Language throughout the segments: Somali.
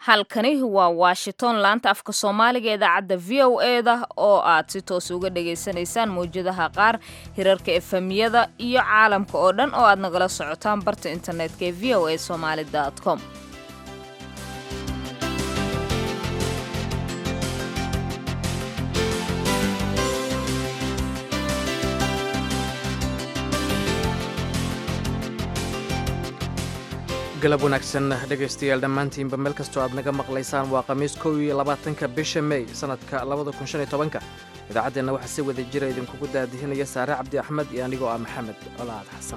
halkani waa washington laanta afka soomaaliga idaacadda v o e da oo aad si toos uga dhagaysanaysaan mawjadaha qaar hirarka efemiyada iyo caalamka oo dhan oo aad nagala socotaan barta internetka ee v o a somaali com galab wanaagsan dhegaystayaal dhammaantiinba meel kastoo aad naga maqlaysaan waa khamiis kow iyo labaatanka bisha mey sannadka labada kun shan iyo tobanka idaacaddeenna waxaa si wada jira idinkugu daadihinaya saare cabdi axmed iyo anigoo ah maxamed colaad xasan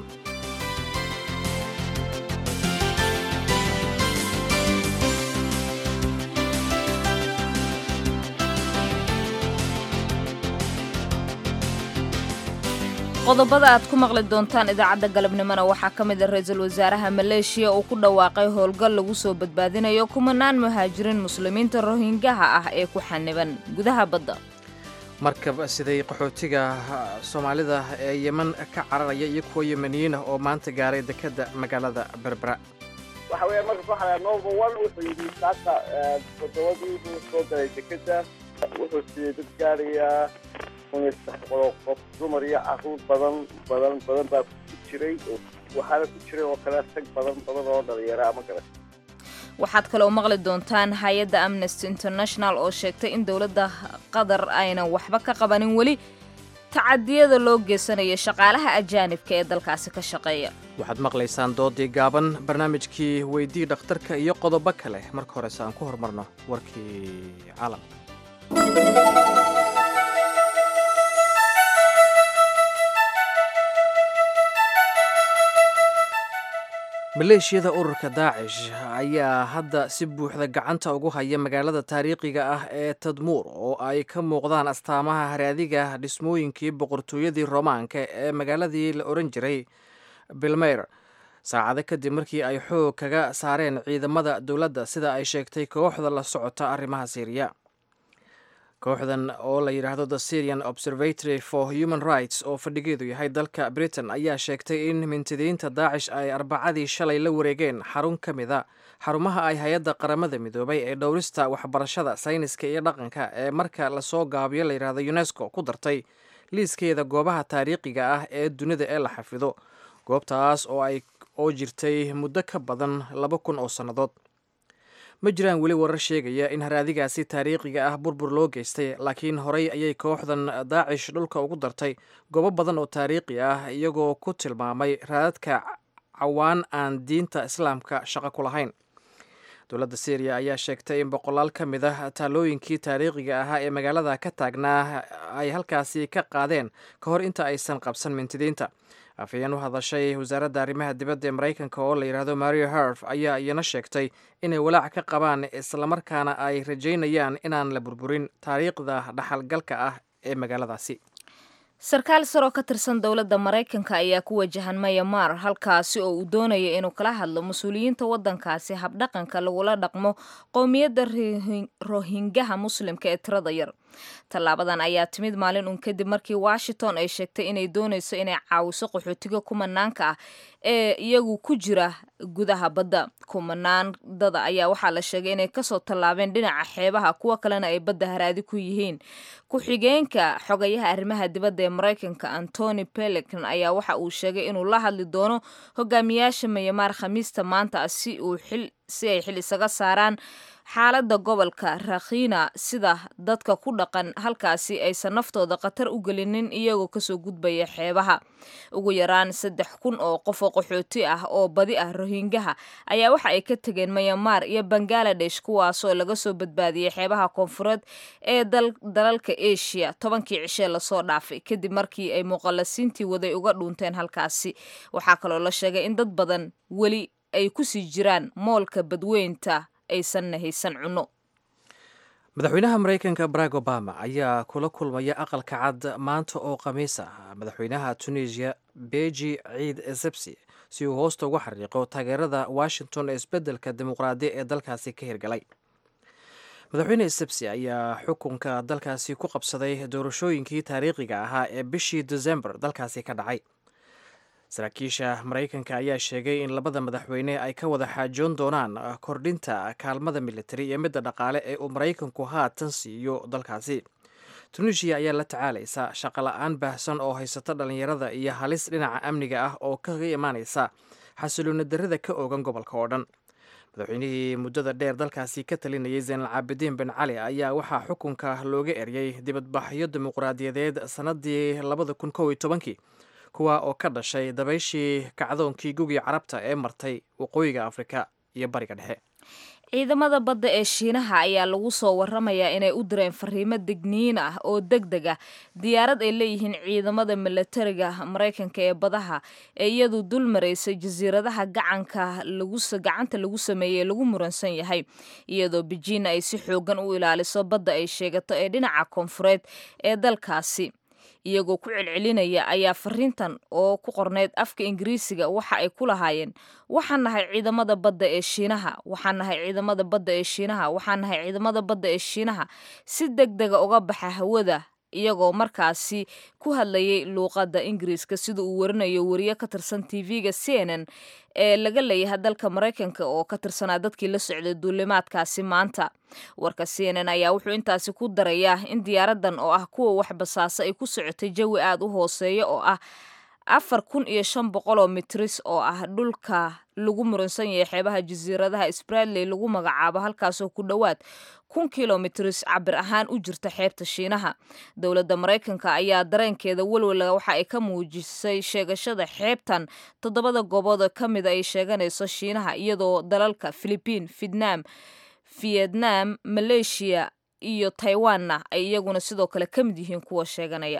qodobada aad ku maqli doontaan idaacadda galabnimona waxaa ka mid a ra-iisul wasaaraha maleeshiya uu ku dhawaaqay howlgal lagu soo badbaadinayo kumanaan muhaajiriin muslimiinta rohingaha ah ee ku xaniban gudaha badda markab siday qaxootiga soomaalida ee yeman ka cararaya iyo kuwa yemaniyiinah oo maanta gaaray dekedda magaalada berbera waxa weya marka waxaa nova one wuxuu yidhi saaka todobadii buu soo galay dekedda wuxuu siiyey dad gaarayaa kun iyo saddex boqoloo qof dumar iyo caruur badan badan badan baa ku jiray waxaana ku jiray oo kale rag badan badan oo dhalinyara ama garan waxaad kaloo maqli doontaan hay-adda amnesty international oo sheegtay in dowladda qatar aynan waxba ka qabanin weli tacadiyada loo geysanayo shaqaalaha ajaanibka ee dalkaasi ka shaqeeya waxaad maqlaysaan doodii gaaban barnaamijkii weydii dhakhtarka iyo qodobo kale marka horese aan ku horumarno warkii caalamka maleeshiyada ururka daacish ayaa hadda si buuxda gacanta ugu haya magaalada taariikhiga ah ee tadmuur oo ay ka muuqdaan astaamaha haraadiga dhismooyinkii boqortooyadii roomaanka ee magaaladii la oran jiray bilmeyr saacado kadib markii ay xoog kaga saareen ciidamada dowladda sida ay sheegtay kooxda la socota arrimaha siiriya kooxdan oo la yidhaahdo the syrian observatory for human rights oo fadhigeedu yahay dalka britain ayaa sheegtay in mintidiinta daacish ay arbacadii shalay la wareegeen xarun ka mid a xarumaha ay hay-adda qaramada midoobay ee dhowrista waxbarashada sayniska iyo dhaqanka ee marka lasoo gaabiyo la yidhaahdo unesco ku dartay liiskeeda goobaha taariikhiga ah ee dunida ee la xafido goobtaas oo ay oo jirtay muddo ka badan laba kun oo sannadood ma jiraan weli warar sheegaya in haraadigaasi taariikhiga ah burbur loo geystay laakiin horey ayay kooxdan daacish dhulka ugu dartay goobo badan oo taariikhi ah iyagoo ku tilmaamay raadadka cawaan aan diinta islaamka shaqo ku lahayn dowladda syriya ayaa sheegtay in boqolaal ka mid ah taalooyinkii taariikhiga ahaa ee magaalada ka taagnaa ay halkaasi ka qaadeen ka hor inta aysan qabsan mintidiinta afhayeen u hadashay wasaaradda arrimaha dibadda ee maraykanka oo la yidhaahdo mario harf ayaa iyana sheegtay inay walaac ka qabaan islamarkaana ay rajaynayaan inaan la burburin taariikhda dhaxalgalka ah ee magaaladaasi sarkaal saroo ka tirsan dowladda maraykanka ayaa ku wajahan mayamar halkaasi oo uu doonaya inuu kala hadlo mas-uuliyiinta waddankaasi habdhaqanka lagula dhaqmo qowmiyadda rohingaha muslimka ee tirada yar tallaabadan ayaa timid maalin uun kadib markii washington ay sheegtay inay doonayso inay caawiso qaxootiga kumanaanka ah ee iyagu ku jira gudaha badda kumanaandada ayaa waxaa la sheegay inay kasoo tallaabeen dhinaca xeebaha kuwa kalena ay badda haraadi ku yihiin ku-xigeenka xogayaha arrimaha dibadda ee maraykanka antony pelican ayaa waxa uu sheegay inuu la hadli doono hogaamiyaasha mayamaar khamiista maanta si uu xil si ay xil isaga saaraan xaaladda gobolka rakhina sida dadka ku dhaqan halkaasi aysan naftooda khatar u gelinin iyagoo kasoo gudbaya xeebaha ugu yaraan saddex kun oo qof oo qaxooti ah oo badi ah rohingaha ayaa waxa ay ka tegeen mayamaar iyo bangaladesh kuwaasoo laga soo badbaadiyey xeebaha koonfureed ee dalalka asia tobankii cishee lasoo dhaafay kadib markii ay muqallasiintii waday uga dhuunteen halkaasi waxaa kaloo la sheegay in dad badan weli ay kusii jiraan moolka badweynta aysanna haysan cunno madaxweynaha maraykanka barack obama ayaa kula kulmaya aqalka cad maanta oo khamiis ah madaxweynaha tunisiya beji ciid esebsi si uu hoosta uga xariiqo taageerada washington ee isbeddelka dimuqraadi ee dalkaasi ka hirgalay madaxweyne esebsi ayaa xukunka dalkaasi ku qabsaday doorashooyinkii taariikhiga ahaa ee bishii desembar dalkaasi ka dhacay saraakiisha maraykanka ayaa sheegay in labada madaxweyne ay ka wada xaajoon doonaan kordhinta kaalmada militari iyo midda dhaqaale ee uu maraykanku haatan siiyo dalkaasi tunisiya ayaa la tacaalaysa shaqola-aan baahsan oo haysata dhallinyarada iyo halis dhinaca amniga ah oo kaga imaanaysa xasiloona darrada ka oogan gobolka oo dhan madaxweynihii muddada dheer dalkaasi ka talinayay zaynal caabidiin bin cali ayaa waxaa xukunka looga eryay dibadbaxyo dimuqraadiyadeed sannadii labada kun kow iyo tobankii kuwa oo ka dhashay dabayshii kacdoonkii gugii carabta ee martay waqooyiga afrika iyo bariga dhexe ciidamada badda ee shiinaha ayaa lagu soo waramayaa inay u direen fariimo degniin ah oo deg deg ah diyaarad ay leeyihiin ciidamada milatariga maraykanka ee badaha ee iyadu dul maraysa jasiiradaha gacanka gacanta lagu sameeyey lagu muransan yahay iyadoo bejiina ay si xoogan u ilaaliso badda ay sheegato ee dhinaca koonfureed ee dalkaasi iyagoo ku celcelinaya ayaa fariintan oo ku qorneyd afka ingiriisiga waxa ay ku lahaayeen waxaan nahay ciidamada badda ee shiinaha waxaan nahay ciidamada badda ee shiinaha waxaan nahay ciidamada badda ee shiinaha si deg dega uga baxa hawada iyagoo markaasi ku hadlayay luuqadda ingiriiska sida uu warinayo wariye ka tirsan tv-ga c n n ee laga leeyahay dalka maraykanka oo ka tirsanaa dadkii la socday duulimaadkaasi maanta warka c n n ayaa wuxuu intaasi ku darayaa in diyaaradan oo ah kuwa wax basaasa ay ku socotay jawi aada u hooseeya oo ah afar kun iyo shan boqol oo mitris oo ah dhulka lagu muransan yahay xeebaha jasiiradaha sbradley lagu magacaabo halkaasoo ku dhowaad kun kilomitris cabir ahaan u jirta xeebta shiinaha dowladda maraykanka ayaa dareenkeeda welwala waxa ay ka muujisay sheegashada xeebtan toddobada goobood ka mida ay sheeganayso shiinaha iyadoo dalalka philibiin vietnam vietnam maleeshiya iyo taiwanna ay iyaguna sidoo kale ka mid yihiin kuwa sheeganaya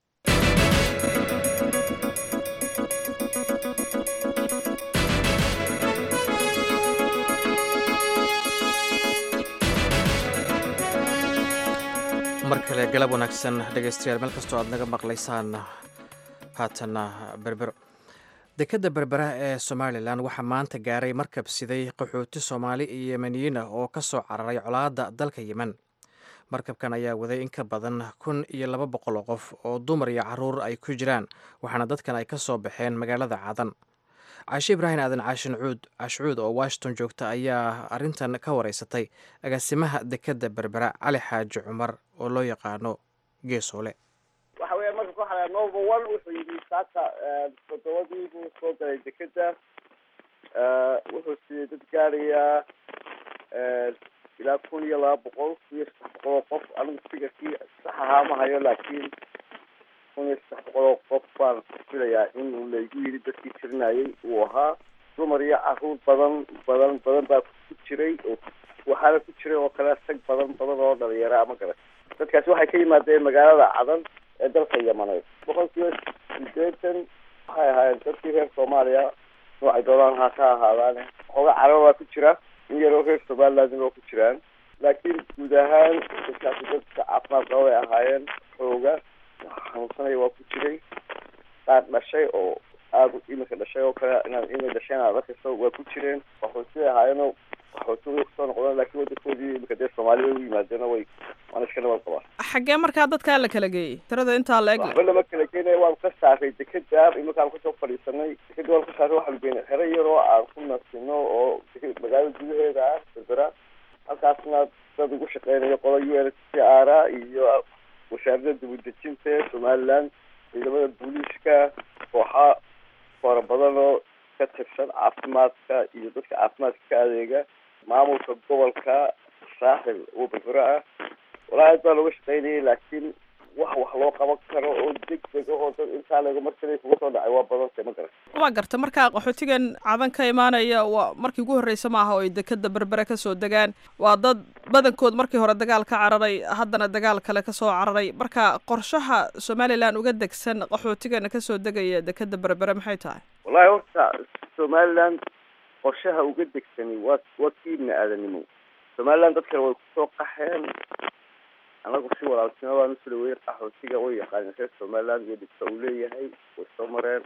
mar kale galab wanaagsan dhegaystayaal meel kastoo aad naga maqlaysaan haatana berbero dekadda berbera ee somalilan waxaa maanta gaaray markab siday qaxooti soomaali iyo yemeniyiin ah oo ka soo cararay colaadda dalka yemen markabkan ayaa waday in ka badan kun iyo laba boqol oo qof oo dumar iyo caruur ay ku jiraan waxaana dadkan ay ka soo baxeen magaalada cadan caashe ibraahim aadan caashin cuud caashcuud oo washington joogta ayaa arrintan ka wareysatay agaasimaha dekadda berbera cali xaaji cumar oo loo yaqaano geesoole waxa weya marka waxaa nova one wuxuu yidhi saaka toddobadii buu soo galay dekeda wuxuu siiyey dad gaarayaa ilaa kun iyo laba boqol kun iyo saddex boqol oo qof anigu figarkii sax ahaa ma hayo laakiin kun iyo saddex boqol oo qof baan filayaa in laygu yidhi dadkii tirinayay uu ahaa dumar iyo caruur badan badan badan baa ku jiray oo waxaana ku jiray oo kale rag badan badan oo dhalinyara ma garan dadkaasi waxay ka yimaadeen magaalada cadan ee dalka yamaneed boqol kiiba sideetan waxay ahaayeen dadkii reer soomaaliya noocay doonaan ha ka ahaadaan xooga caraba baa ku jira in yaroo reer somalilandna oo ku jiraan laakiin guud ahaan dadkaasi dadka caafimaad qaba bay ahaayeen xooga xanuunsanaya waa ku jiray qaar dhashay oo aada imika dhashay oo kale inaad inay dhasheen aad arkayso waa ku jireen qaxootibay ahaayeenoo qaxootibay kusoo noqdeen laakiin wadankoodii imika dee soomaaliya u yimaadeen way waana iska nabad qabaan xaggee markaa dadkaa la kala geeyey tirada intaa la eg waxba lama kala geenaya waan ka saaray dekeda iminkaan kusoo fadhiisanay dekeda waan ka saaray waxaan geynay xero yaroo aan ku nasino oo magaalada gudaheeda ah berbera halkaasna dad ugu shaqeynayo qola u n c r a iyo wasaaradda dibudejinta ee somaliland ciidamada booliiska kooxa fara badan oo ka tirsan caafimaadka iyo dadka caafimaadka ka adeega maamulka gobolka saaxil oo berbera ah walaa aad baa looga shaqeynayay laakiin wax wax loo qaban karo oo deg deg ahoo dad intaa laga markale kuga soo dhacay waa badantay ma garan waa garta markaa qaxootigan cadan ka imaanaya waa markii ugu horreysa maaha oo ay dekeda berbere kasoo degaan waa dad badankood markii hore dagaal ka cararay haddana dagaal kale kasoo cararay marka qorshaha somalilan uga degsan qaxootigana kasoo degaya dekeda berbere maxay tahay wallahi horta somaliland qorshaha uga degsani waa waa kii ibni aadanimo somaliland dadkana way kusoo qaxeen anagu si walaaltinimo baan usula weyey qaxootiga way yaqaaneen reer somaliland iyo dhibka uu leeyahay way soo mareen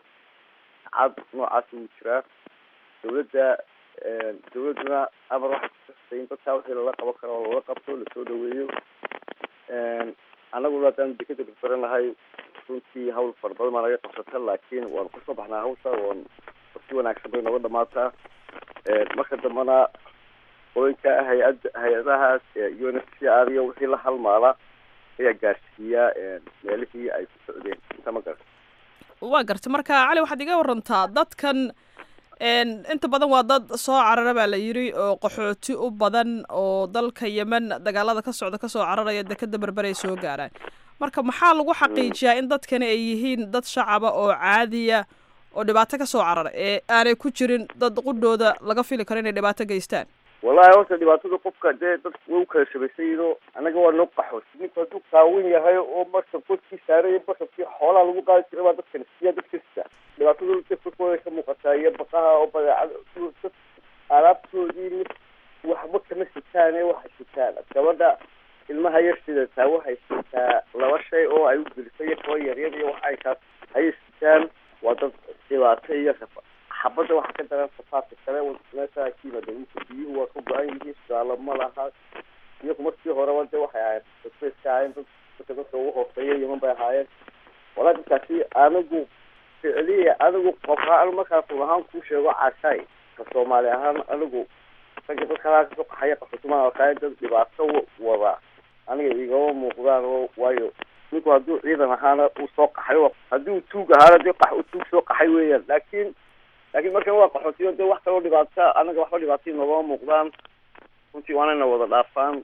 cad noocaas wuu jiraa dawladda dawladduna amar waxay kusastay in dadkaa wixii lala qaban karo oo lala qabto lasoo dhaweeyo anaguna haddaan dekeda berberan lahay runtii hawl fara badan baa naga qabsata laakiin waanu kasoo baxnaa hawsha waan si wanaagsan bay nooga dhamaataa marka dambena qooyinka hay-ad hay-adahaas u n f c r iyo wixii la halmaala ayaa gaarsiiya meelihii ay ku socdeen inta ma garata waa gartay marka cali waxaad iga warantaa dadkan inta badan waa dad soo carara baa la yidhi oo qaxooti u badan oo dalka yemen dagaalada ka socda kasoo cararaya dekeda berberay soo gaaraan marka maxaa lagu xaqiijiyaa in dadkani ay yihiin dad shacaba oo caadiya oo dhibaato kasoo carara ee aanay ku jirin dad qudhooda laga fili karo inay dhibaato geystaan wallahi horta dhibaatada qofka dee dad way u kala shabaysayido annaga waa noo qaxooti ninku hadduu qaawan yahay oo markab korkii saaray markabkii xoolaha lagu qaadi jiray baa dadkan siya dadka sita dhibaatadu dadkooda ka muuqataa iyo baqaha oo badeecada dad alaabtoodii mid waxba kama sitaane waxay sitaan gabadha ilmaha yar sidataa waxay sitaa laba shay oo ay u gelisay iyo kaba yaryar iyo waxa ay kaas ayay sitaan waa dad dhibaato iyo rafa xabadda waxaa ka daran safaarka kale meesha ka yimaada dhulka biyuhu waa ka go-an yihiin suaalo ma laha iyagu markii horeba de waxay ahaayeen dadbayska ahaayeen dad dadka dadka ugu hooseeya yeman bay ahaayeen walaa dadkaasi anigu ficliya anigu qofaan markaan run ahaan kuu sheego cashaay ka soomaali ahaan anigu ragga dadka halaa kasoo qaxaya qaxootimaan arkaaya dad dhibaato wada aniga igama muuqdaan oo waayo ninku hadduu ciidan ahaana uu soo qaxay haddii uu tuug ahaana dee qax uu tuug soo qaxay weeyaan laakiin laakiin markan waa qaxootiyo dee wax kaloo dhibaata anaga waxba dhibaatay noogama muuqdaan runtii waanayna wada dhaafaan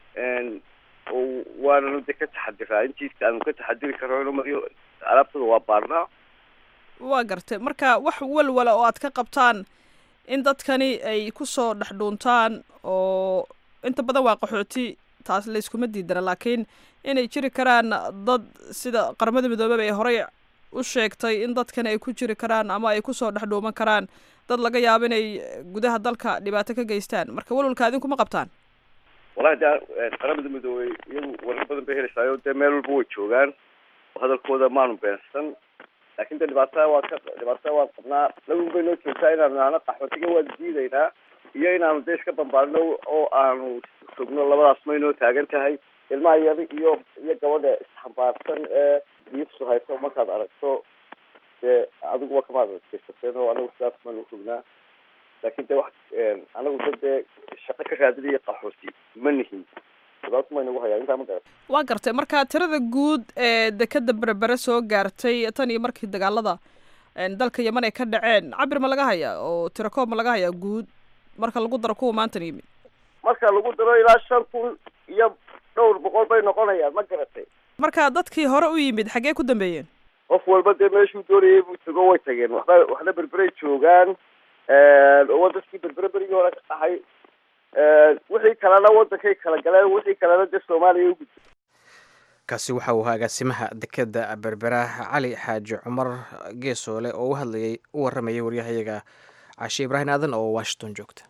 oo waananu de ka taxadiraa intiiska aanu ka taxadiri karno inu mariyo alaabtada waa baarnaa waa gartay marka wax walwala oo aad ka qabtaan in dadkani ay kusoo dhex dhuuntaan oo inta badan waa qaxooti taas layskuma diidana laakiin inay jiri karaan dad sida qaramada midoobeba ay horey u sheegtay in dadkani ay ku jiri karaan ama ay kusoo dhex dhuuman karaan dad laga yaabo inay gudaha dalka dhibaato ka geystaan marka walwalka idinkuma qabtaan wallahi de qaramada midoobey iyagu warar badan bay helaysaayo dee meel walba way joogaan hadalkooda maanu beensan laakin de dhibaatada waa ka dhibaatada waan qabnaa lagun bay noo joogtaa inaanu nahno qaxootiga waan diidaynaa iyo inaanu de iska bambaarino oo aanu sugno labadaas may noo taagan tahay ilmaha yar iyo iyo gabadha isxambaarsan ee biifsu hayso markaad aragto dee adiguba kamaad adkeysateen oo anagu sidaas maanu sugnaa laakin de wax anagu da dee shaqo ka raadinaya qaxooti ma nihin dhibaato maynagu hayaa intaa ma garat waa gartay marka tirada guud ee dekeda berbere soo gaartay tan iyo markii dagaalada dalka yeman ay ka dhaceen cabir ma laga hayaa oo tiro koob ma laga hayaa guud marka lagu daro kuwa maantan yimid marka lagu daro ilaa shan kun iyo dhowr boqol bay noqonayaan ma garatay marka dadkii hore u yimid xaggee ku dambeeyeen qof walba dee meeshuu doonayay buu tago way tageen waxba waxna berberay joogaan oo dadkii berbere berigii hore ka dhaxay wixii kalena wadankay kala galeen wixii kalena dee soomaaliya u gudbay kaasi waxa uu agaasimaha dekeda berbera cali xaaji cumar geesoole oo u hadlayay u waramayay waryahayaga cashe ibraahim aadan oo washington joogta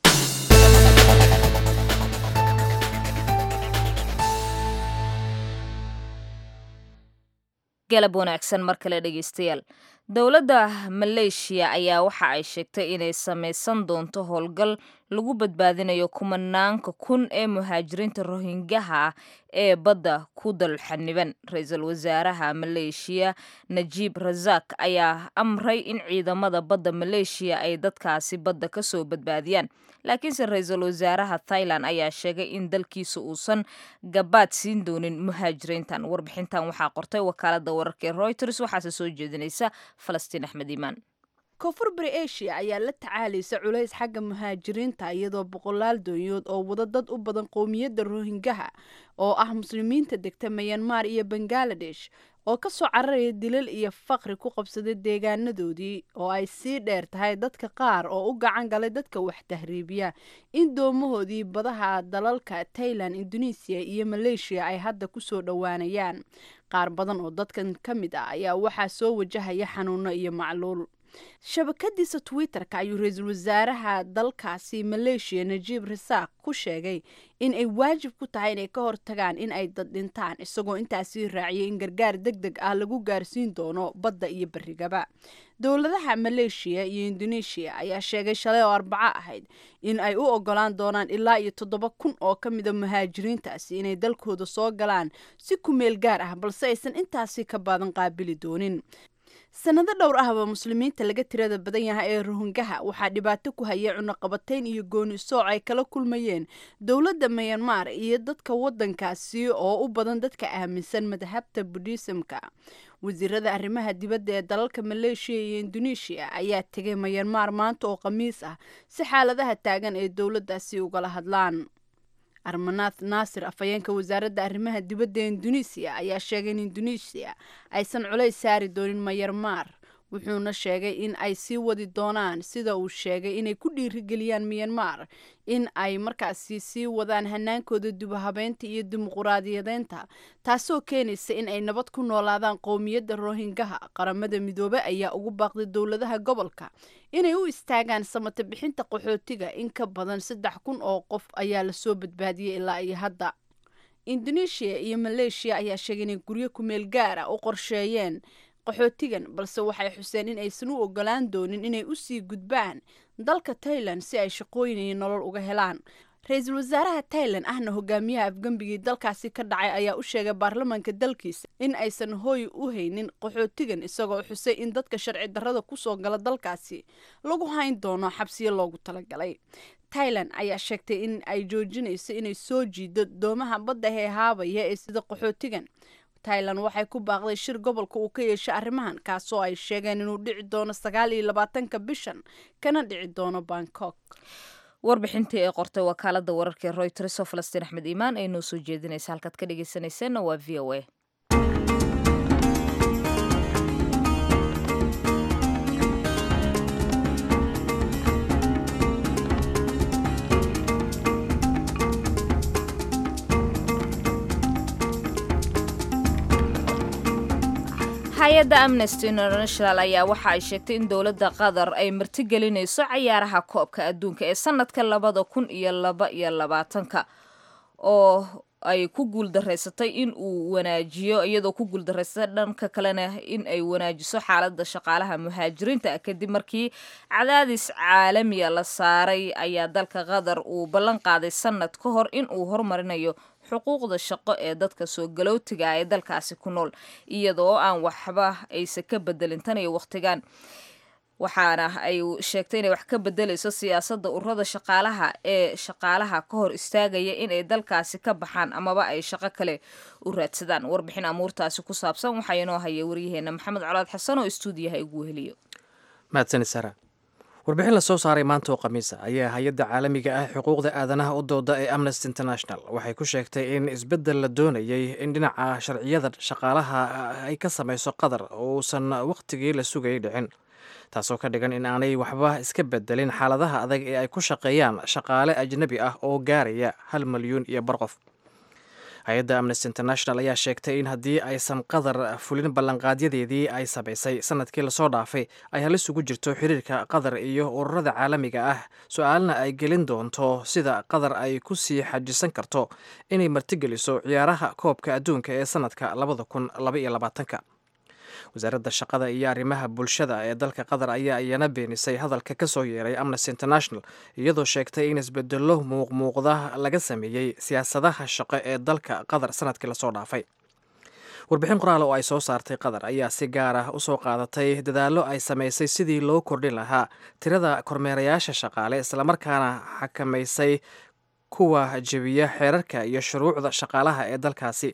galab wanaagsan mar kale dhegeystayaal dowladda maleeshiya ayaa waxa ay sheegtay inay samaysan doonto howlgal lagu badbaadinayo kumanaanka kun ee muhaajiriinta rohingaha ah ee badda ku dalxaniban ra-iisul wasaaraha maleeshiya najiib rasaak ayaa amray in ciidamada badda maleeshiya ay dadkaasi badda kasoo badbaadiyaan laakiinse ra-iisul wasaaraha thailand ayaa sheegay in dalkiisa uusan gabaad siin doonin muhaajiriintan warbixintan waxaa qortay wakaalada wararka ee reuters waxaase soo jeedinaysa falastiin axmed iimaan koonfur bari asia ayaa la tacaalaysa culays xagga muhaajiriinta iyadoo boqolaal doonyood oo wada dad u badan qowmiyadda rohingaha oo ah muslimiinta degta mayanmar iyo bangaladesh oo ka soo cararaya dilal iyo faqri ku qabsaday deegaanadoodii oo ay sii dheer tahay dadka qaar oo u gacan galay dadka wax tahriibiya in doomahoodii badaha dalalka tailan indonesiya iyo maleeshiya ay hadda kusoo dhowaanayaan qaar badan oo dadkan ka mid ah ayaa waxaa soo wajahaya xanuuno iyo macluul shabakadiisa twitter-ka ayuu ra-iisul wasaaraha dalkaasi maleeshiya najiib rasaaq ku sheegay in ay waajib ku tahay inay ka hortagaan in ay dad dhintaan isagoo intaasii raaciyay in gargaar deg deg ah lagu gaarsiin doono badda iyo berigaba dowladaha maleeshiya iyo indoneeshiya ayaa sheegay shalay oo arbaco ahayd in ay u ogolaan doonaan ilaa iyo toddoba kun oo ka mida muhaajiriintaasi inay dalkooda soo galaan si ku meel gaar ah balse aysan intaasi ka badan qaabili doonin sanado dhowr ahba muslimiinta laga tirada badan yahay ee rohingaha waxaa dhibaato ku hayay cunaqabatayn iyo gooni sooc ay kala kulmayeen dowladda mayanmar iyo dadka waddankaasi oo u badan dadka aaminsan madhabta budhiisamka wasiirada arrimaha dibadda ee dalalka maleeshiya iyo indoneeshiya ayaa tegay mayanmar maanta oo khamiis ah si xaaladaha taagan ee dowladdaasi ugala hadlaan armanath naasir afhayeenka wasaaradda arrimaha dibadda ee indonesiya ayaa sheegay in indonesiya aysan culays saari doonin mayarmar wuxuuna sheegay in ay sii wadi doonaan sida uu sheegay inay ku dhiirigeliyaan miyanmar in ay markaasi sii wadaan hanaankooda dubahabeynta iyo dimuquraadiyadeynta taasoo keenaysa in ay nabad ku noolaadaan qowmiyadda rohingaha qaramada midoobe ayaa ugu baaqday dowladaha gobolka inay u istaagaan samata bixinta qaxootiga in ka badan saddex kun oo qof ayaa lasoo badbaadiyey ilaa iyo hadda indoneeshiya iyo maleeshiya ayaa sheegay inay guryo kumeel gaara u qorsheeyeen qaxootigan balse waxay xuseen in aysan u ogolaan doonin inay usii gudbaan dalka tailan si ay shaqooyin iyo nolol uga helaan ra-iisul wasaaraha tailan ahna hogaamiyaha afgembigii dalkaasi ka dhacay ayaa u sheegay baarlamaanka dalkiisa in aysan hooy u haynin qaxootigan isagoo xusay in dadka sharci darrada kusoo gala dalkaasi lagu hayn doono xabsiyo loogu talagalay tailan ayaa sheegtay in ay joojinayso inay soo jiido doomaha badda heehaabaya ee sida qaxootigan tailan waxay ku baaqday shir gobolka uu ka yeeshay arrimahan kaasoo ay sheegeen inuu dhici doono sagaal iyo labaatanka bishan kana dhici doono bangkok warbixintii ee qortay wakaalada wararka ee royters oo falastiin axmed iimaan ay noo soo jeedinaysa halkaad ka dhegeysanayseena waa v o a hay-adda amnesty international ayaa waxa ay sheegtay in dowladda qatar ay martigelinayso cayaaraha koobka adduunka ee sanadka labada kun iyo laba iyo labaatanka oo ay ku guuldaraysatay in uu wanaajiyo iyadoo ku guuldaraysatay dhanka kalena in ay wanaajiso xaaladda shaqaalaha muhaajiriinta kadib markii cadaadis caalamiya la saaray ayaa dalka qatar uu ballan qaaday sanad ka hor in uu horumarinayo xuquuqda shaqo ee dadka soo galootiga ee dalkaasi ku nool iyadoo aan waxba aysa ka bedelin tan iyo wakhtigan waxaana ay sheegtay inay wax ka bedelayso siyaasadda ururada shaqaalaha ee shaqaalaha ka hor istaagaya inay dalkaasi ka baxaan amaba ay shaqo kale u raadsadaan warbixin amuurtaasi ku saabsan waxaa inoo haya waryaheena maxamed colaad xasan oo istuudiyaha igu weheliyo mahadsanid sara warbixin la soo saaray maanta oo khamiisa ayaa hay-adda caalamiga ah xuquuqda aadanaha u dooda ee amnesty international waxay ku sheegtay in isbeddel la doonayay in dhinaca sharciyada shaqaalaha ay ka samayso qatar uusan wakhtigii la sugayay dhicin taasoo ka dhigan in aanay waxba iska bedelin xaaladaha adag ee ay ku shaqeeyaan shaqaale ajnabi ah oo gaaraya hal milyuun iyo bar qof hay-adda amnesty international ayaa sheegtay in haddii aysan qatar fulin ballanqaadyadeedii ay samaysay sanadkii lasoo dhaafay ay halis ugu jirto xiriirka qatar iyo ururada caalamiga ah su-aalna ay gelin doonto sida qatar ay ku sii xajisan karto inay martigeliso ciyaaraha koobka adduunka ee sanadka labada kun labaiyo labaatanka wasaaradda shaqada iyo arrimaha bulshada ee dalka qatar ayaa iyana beenisay hadalka ka soo yeeray amnesty international iyadoo sheegtay in isbedelo muuqmuuqda laga sameeyey siyaasadaha shaqo ee dalka qatar sanadkii lasoo dhaafay warbixin qoraal oo ay soo saartay qatar ayaa si gaar ah usoo qaadatay dadaallo ay samaysay sidii loo kordhin lahaa tirada kormeerayaasha shaqaale islamarkaana xakamaysay kuwa jebiya xeerarka iyo shuruucda shaqaalaha ee dalkaasi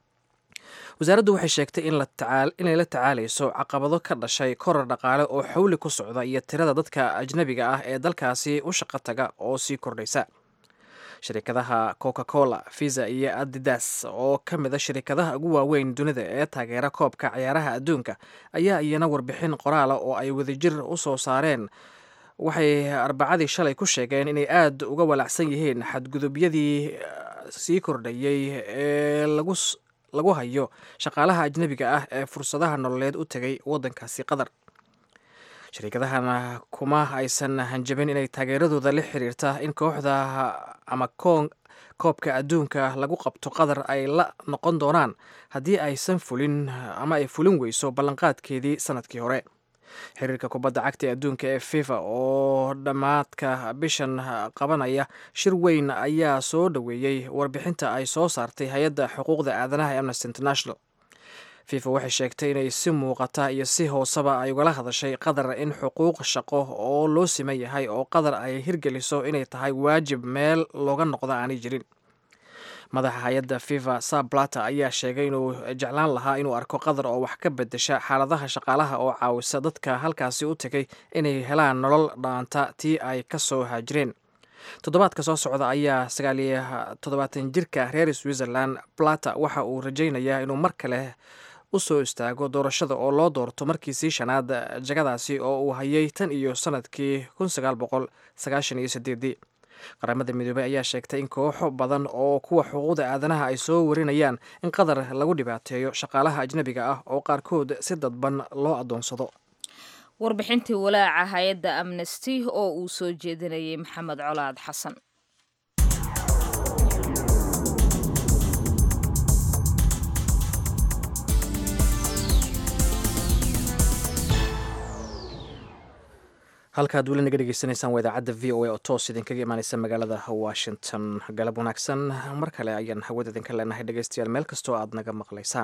wasaaraddu waxay sheegtay inay la tacaalayso caqabado ka dhashay korar dhaqaale oo xawli ku socda iyo tirada dadka ajnabiga ah ee dalkaasi u shaqo taga oo sii kordhaysa shirikadaha coca cola visa iyo adidas oo ka mid a shirikadaha ugu waaweyn dunida ee taageera koobka ciyaaraha adduunka ayaa iyana warbixin qoraala oo ay wadajir u soo saareen waxay arbacadii shalay ku sheegeen inay aada uga walacsan yihiin xadgudubyadii sii kordhayey ee lagu lagu hayo shaqaalaha ajnabiga ah ee fursadaha nololeed u tegay waddankaasi qatar shariikadahana kuma aysan hanjabin inay taageeradooda la xiriirta in kooxda ama koobka adduunka lagu qabto qatar ay la noqon doonaan haddii aysan fulin ama ay fulin weyso ballanqaadkeedii sanadkii hore xiriirka kubadda cagta ee adduunka ee fifa oo dhammaadka bishan qabanaya shir weyn ayaa soo dhoweeyey warbixinta ay soo saartay hay-adda xuquuqda aadanaha ee amnesty international fifa waxay sheegtay inay si muuqata iyo si hooseba ay ugala hadashay qatar in xuquuq shaqo oo loo siman yahay oo qatar ay hirgeliso inay tahay waajib meel looga noqdo aanay jirin madaxa hay-adda fifa sablata ayaa sheegay inuu jeclaan lahaa inuu arko qatar oo wax ka bedesha xaaladaha shaqaalaha oo caawisa dadka halkaasi u tegay inay helaan nolol dhaanta tii ay ka soo haajireen toddobaadka soo socda ayaa sagaaliyo toddobaatan jirka reer switzerland plata waxa uu rajaynayaa inuu mar kale u soo istaago doorashada oo loo doorto markiisii shanaad jagadaasi oo uu hayay tan iyo sanadkii kun sagaal boqol sagaashan iyo sideedii qaramada midoobey ayaa sheegtay in kooxo badan oo kuwa xuquuqda aadanaha ay soo warinayaan in qatar lagu dhibaateeyo shaqaalaha ajnabiga ah oo qaarkood si dadban loo adoonsado warbixintii walaaca hay-adda amnesty oo uu soo jeedinayay maxamed colaad xasan halkaad weli naga dhegeysanaysaan waa idaacadda v o a oo toos idinkaga imaaneysa magaalada washington galab wanaagsan mar kale ayaan hawada idinka leenahay dhegeystayaal meel kastoo aad naga maqlaysaan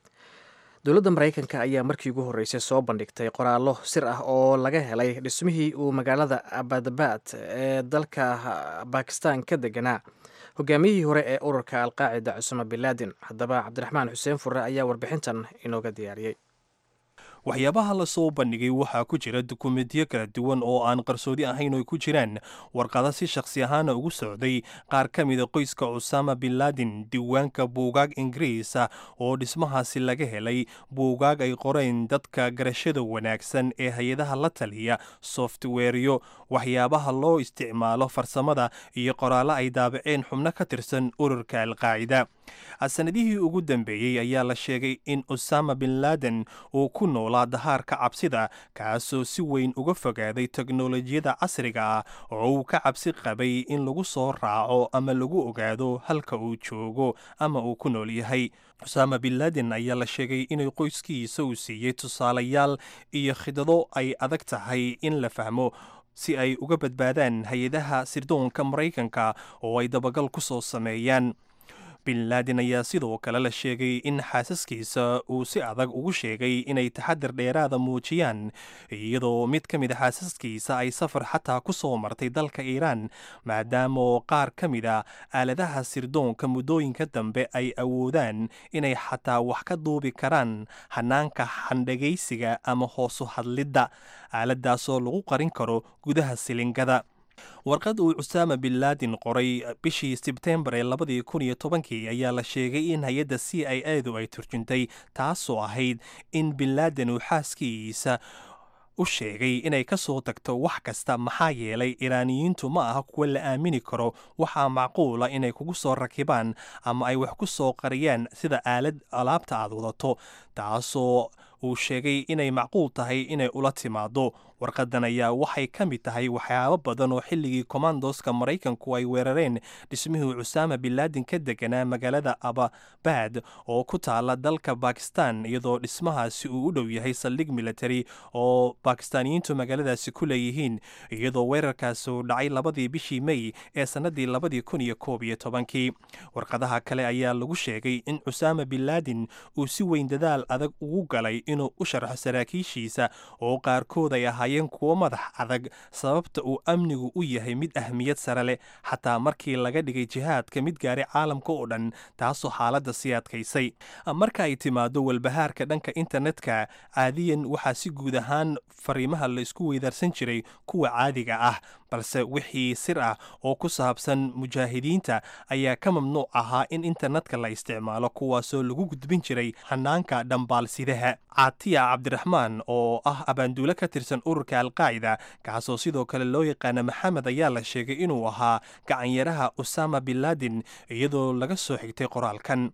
dowladda maraykanka ayaa markii ugu horreysay soo bandhigtay qoraallo sir ah oo laga helay dhismihii uu magaalada abadabad ee dalka bakistan ka deganaa hogaamiyihii hore ee ururka alqaacida cusama binlaadin haddaba cabdiraxmaan xuseen furre ayaa warbixintan inooga diyaariyey waxyaabaha la soo bandhigay waxaa ku jira dukumentiyo kala duwan oo aan qarsoodi ahayn oo ku jiraan warqada si shakhsi ahaana ugu socday qaar ka mida qoyska cusaama binlaadin diiwaanka buugaag ingiriisa oo dhismahaasi laga helay buugaag ay qoreen dadka garashada wanaagsan ee hay-adaha la taliya softweeryo waxyaabaha loo isticmaalo farsamada iyo qoraallo ay daabaceen xubno ka tirsan ururka alqaacida sanadihii ugu dambeeyey ayaa la sheegay in usama binladen uu ku noolaa dahaarka cabsida kaasoo si weyn uga fogaaday teknolojiyada casriga ah oo uu ka cabsi qabay in lagu soo raaco ama lagu ogaado halka uu joogo ama uu ku nool yahay usama binladen ayaa la sheegay inay qoyskiisa uu siiyey tusaalayaal iyo khidado ay adag tahay in la fahmo si ay uga badbaadaan hay-adaha sirdoonka maraykanka oo ay dabagal ku soo sameeyaan binlaadin ayaa sidoo kale la sheegay in xaasaskiisa uu si adag ugu sheegay inay taxadir dheeraada muujiyaan iyadoo mid ka mid a xaasaskiisa ay safar xataa ku soo martay dalka iiraan maadaamaoo qaar ka mid a aaladaha sirdoonka muddooyinka dambe ay awoodaan inay xataa wax ka duubi karaan hanaanka xandhagaysiga ama hoosu hadlidda aaladaasoo lagu qarin karo gudaha silingada warqad uu cusaama binlaadin qoray bishii sebtembar ee labadii kun iyo tobankii ayaa la sheegay in hay-adda c i edu ay turjuntay taasoo ahayd in binlaadin uu xaaskiisa u sheegay inay ka soo tagto wax kasta maxaa yeelay iraaniyiintu ma aha kuwa la aamini karo waxaa macquula inay kugu soo rakibaan ama ay wax ku soo qariyaan sida aalad alaabta aad wadato taasoo uu sheegay inay macquul tahay inay ula timaado warqadan ayaa waxay ka mid tahay waxyaabo badan oo xilligii komandoska maraykanku ay weerareen dhismihii cusaama binlaadin ka deganaa magaalada ababad oo ku taala dalka bakistan iyadoo dhismahaasi uu u dhow yahay saldhig military oo bakistaaniyiintu magaaladaasi ku leeyihiin iyadoo weerarkaasi uu dhacay labadii bishii mey ee sannadii labadii kun iyo koob iyo tobankii warqadaha kale ayaa lagu sheegay in cusaama binlaadin uu si weyn dadaal adag ugu galay inuu u sharxo saraakiishiisa oo qaarkood ay ahaayeen kuwo madax adag sababta uu amnigu u yahay mid ahmiyad sare leh xataa markii laga dhigay jihaadka mid gaaray caalamka oo dhan taasoo xaaladda sii adkaysay marka ay timaado walbahaarka dhanka internetka caadiyan waxaa si guud ahaan fariimaha la isku weydaarsan jiray kuwa caadiga ah balse wixii sir ah oo ku saabsan mujaahidiinta ayaa ka mamnuuc ahaa in internetka la isticmaalo kuwaasoo lagu gudbin jiray hanaanka dhambaalsidaha caatiya cabdiraxmaan oo ah abaanduule ka tirsan ururka alqaacida kaasoo sidoo kale loo yaqaana maxamed ayaa la sheegay inuu ahaa gacanyaraha usama binlaadin iyadoo laga soo xigtay qoraalkan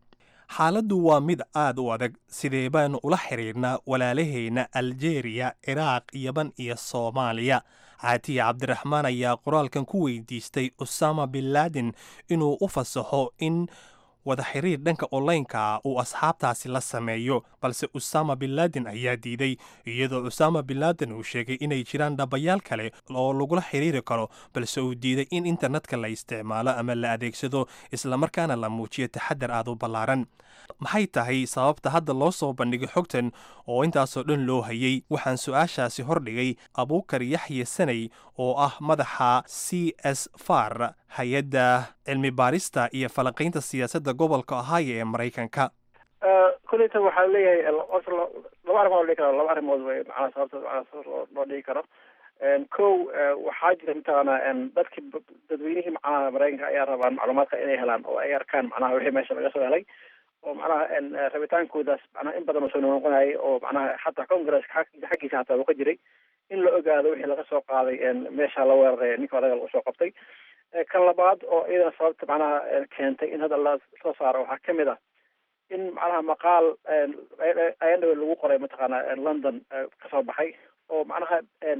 xaaladdu waa mid aad u adag sidee baanu ula xidhiirnaa walaalaheenna aljeeriya ciraaq yaban iyo soomaaliya caatiya cabdiraxmaan ayaa qoraalkan ku weydiistay usama bin laden inuu u fasaxo in wada xiriir dhanka onlaynka uu asxaabtaasi la sameeyo balse usama bin laden ayaa diiday iyadoo usama bin laden uu sheegay inay jiraan dhabayaal kale oo lagula xiriiri karo balse uu diiday in internetka la isticmaalo ama la adeegsado islamarkaana la muujiyo taxadar aad u ballaaran maxay tahay sababta hadda loo soo bandhigay xogtan oo intaasoo dhan loo hayay waxaan su-aashaasi hordhigay abuukar yaxye sanay oo ah madaxa c s far hay-adda cilmi baarista iyo falanqaynta siyaasadda gobolka ohio ee maraykanka kuleyta waxaa leeyahay laba arrimood loo dhigi karo laba arrimood wey macnaha sababta macnaha sabab loo loo dhigi karo kow waxaa jira mataqaanaa dadki dadweynihii macnaha maraykanka ayaa rabaan macluumaadka inay helaan oo ay arkaan macnaha wixii meesha laga soo helay oo macnaha rabitaankoodaas macnaha in badan uu soo noqonayay oo macnaha xataa congresska xaggiisa hataa uu ka jiray in la ogaado wixii laga soo qaaday meesha la weeraray ninka odaga lagu soo qabtay kan labaad oo iyadana sababta macnaha keentay in hadda la soo saaro waxaa kamid ah in macnaha maqaal ayandhawe lagu qoray mataqaana london kasoo baxay oo macnaha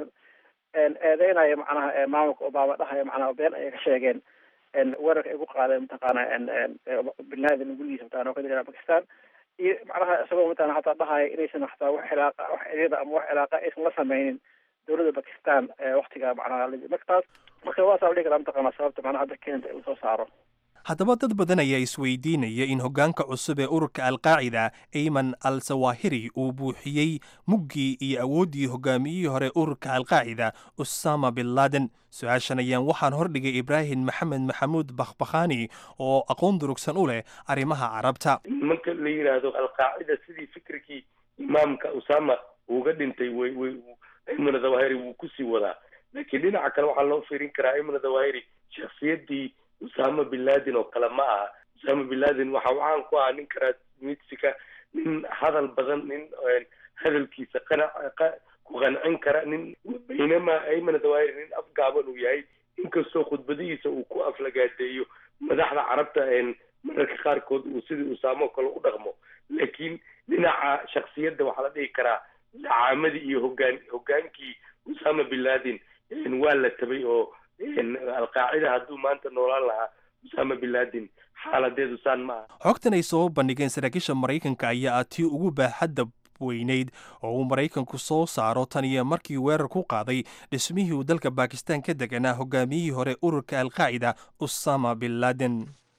eedeynaya macnaha maamulka obama dhahaya macnaha been ayay ka sheegeen weerarka ay ku qaadeen mataqaana bin laden gurigiisa mataqana oo ka jira bakistan iyo macnaha isagoo mataqana hataa dhahaya inaysan hataa wax cilaaqa wax xiriira ama wax cilaaqa aysan la sameynin dowladda bakistan waktiga macnaha markaas marka waasaa la dhihi karaa mataqana sababta macnaha hadda keenta in lasoo saaro haddaba dad badan ayaa isweydiinaya in hoggaanka cusub ee ururka alqaacida ayman al sawahiri uu buuxiyey muggii iyo awooddii hoggaamiyihii hore ururka alqaacida usama bin laden su-aashan ayaan waxaan hordhigay ibraahim maxamed maxamuud bakhbakhani oo aqoon durugsan u leh arrimaha carabta marka la yidhaahdo alqaacida sidii fikirkii imaamka usama uga dhintay way way ayman zawahiri wuu kusii wadaa laakiin dhinaca kale waxaa loo fiirin karaa ayman zawahiri shakhsiyaddii usama bin laden oo kale ma aha usama bin laden waxa uu caan ku ahaa nin karaasmidsika nin hadal badan nin hadalkiisa qanac ku qancin kara nin baynama ayman zawahiri nin afgaaban uu yahay inkastoo khudbadihiisa uu ku aflagaadeeyo madaxda carabta mararka qaarkood uu sidii usaamo kale u dhaqmo laakiin dhinaca shaksiyadda waxaa la dhihi karaa dacaamadii iyo hogaan hogaankii usama bin laden waa la tabay oo alqaacida hadduu maanta noolaan lahaa usama bin laden xaaladeedu saan ma aha xogtan ay soo bandhigeen saraakiisha maraykanka ayaa ah tii ugu baaxadda weyneyd oo uu maraykanku soo saaro tan iyo markii weerar ku qaaday dhismihii uu dalka bakistan ka deganaa hogaamiyihii hore ururka alqaacida usama bin laden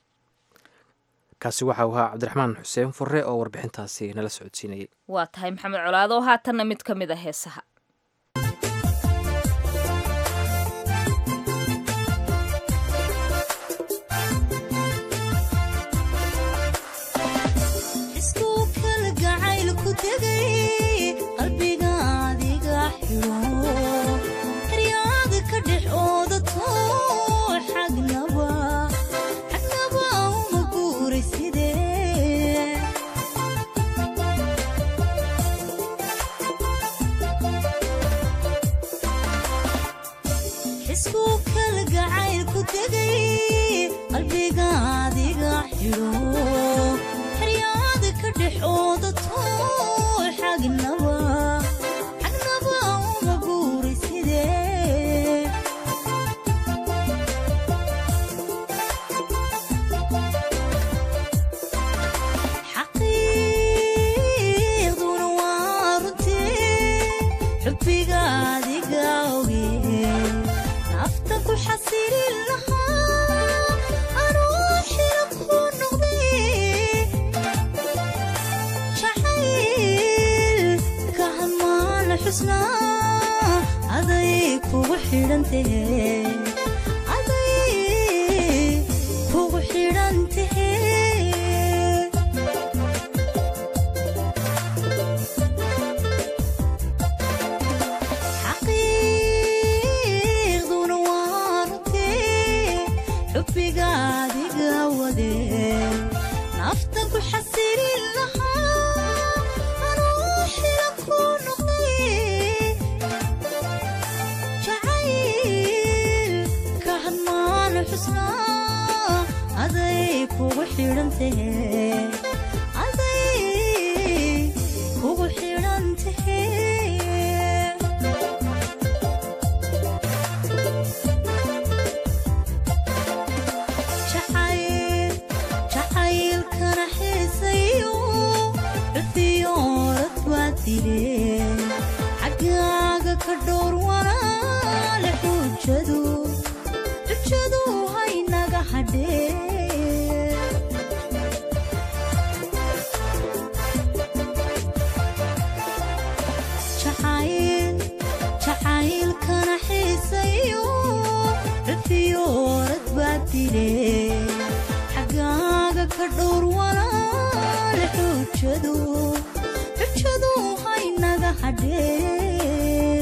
kaasi waxa uu ahaa cabdiraxmaan xuseen furre oo warbixintaasi nala socodsiinayay waa tahay maxamed colaado haatanna mid ka mid a heesaha xaggaaga ka dhowr walaale xujadu xujadu haynaga hadhee jacayl jacaylkana xiisayo rafiyo orad baa dile xaggaaga ka dhowr walaale xujadu xujadu haynaga hadhee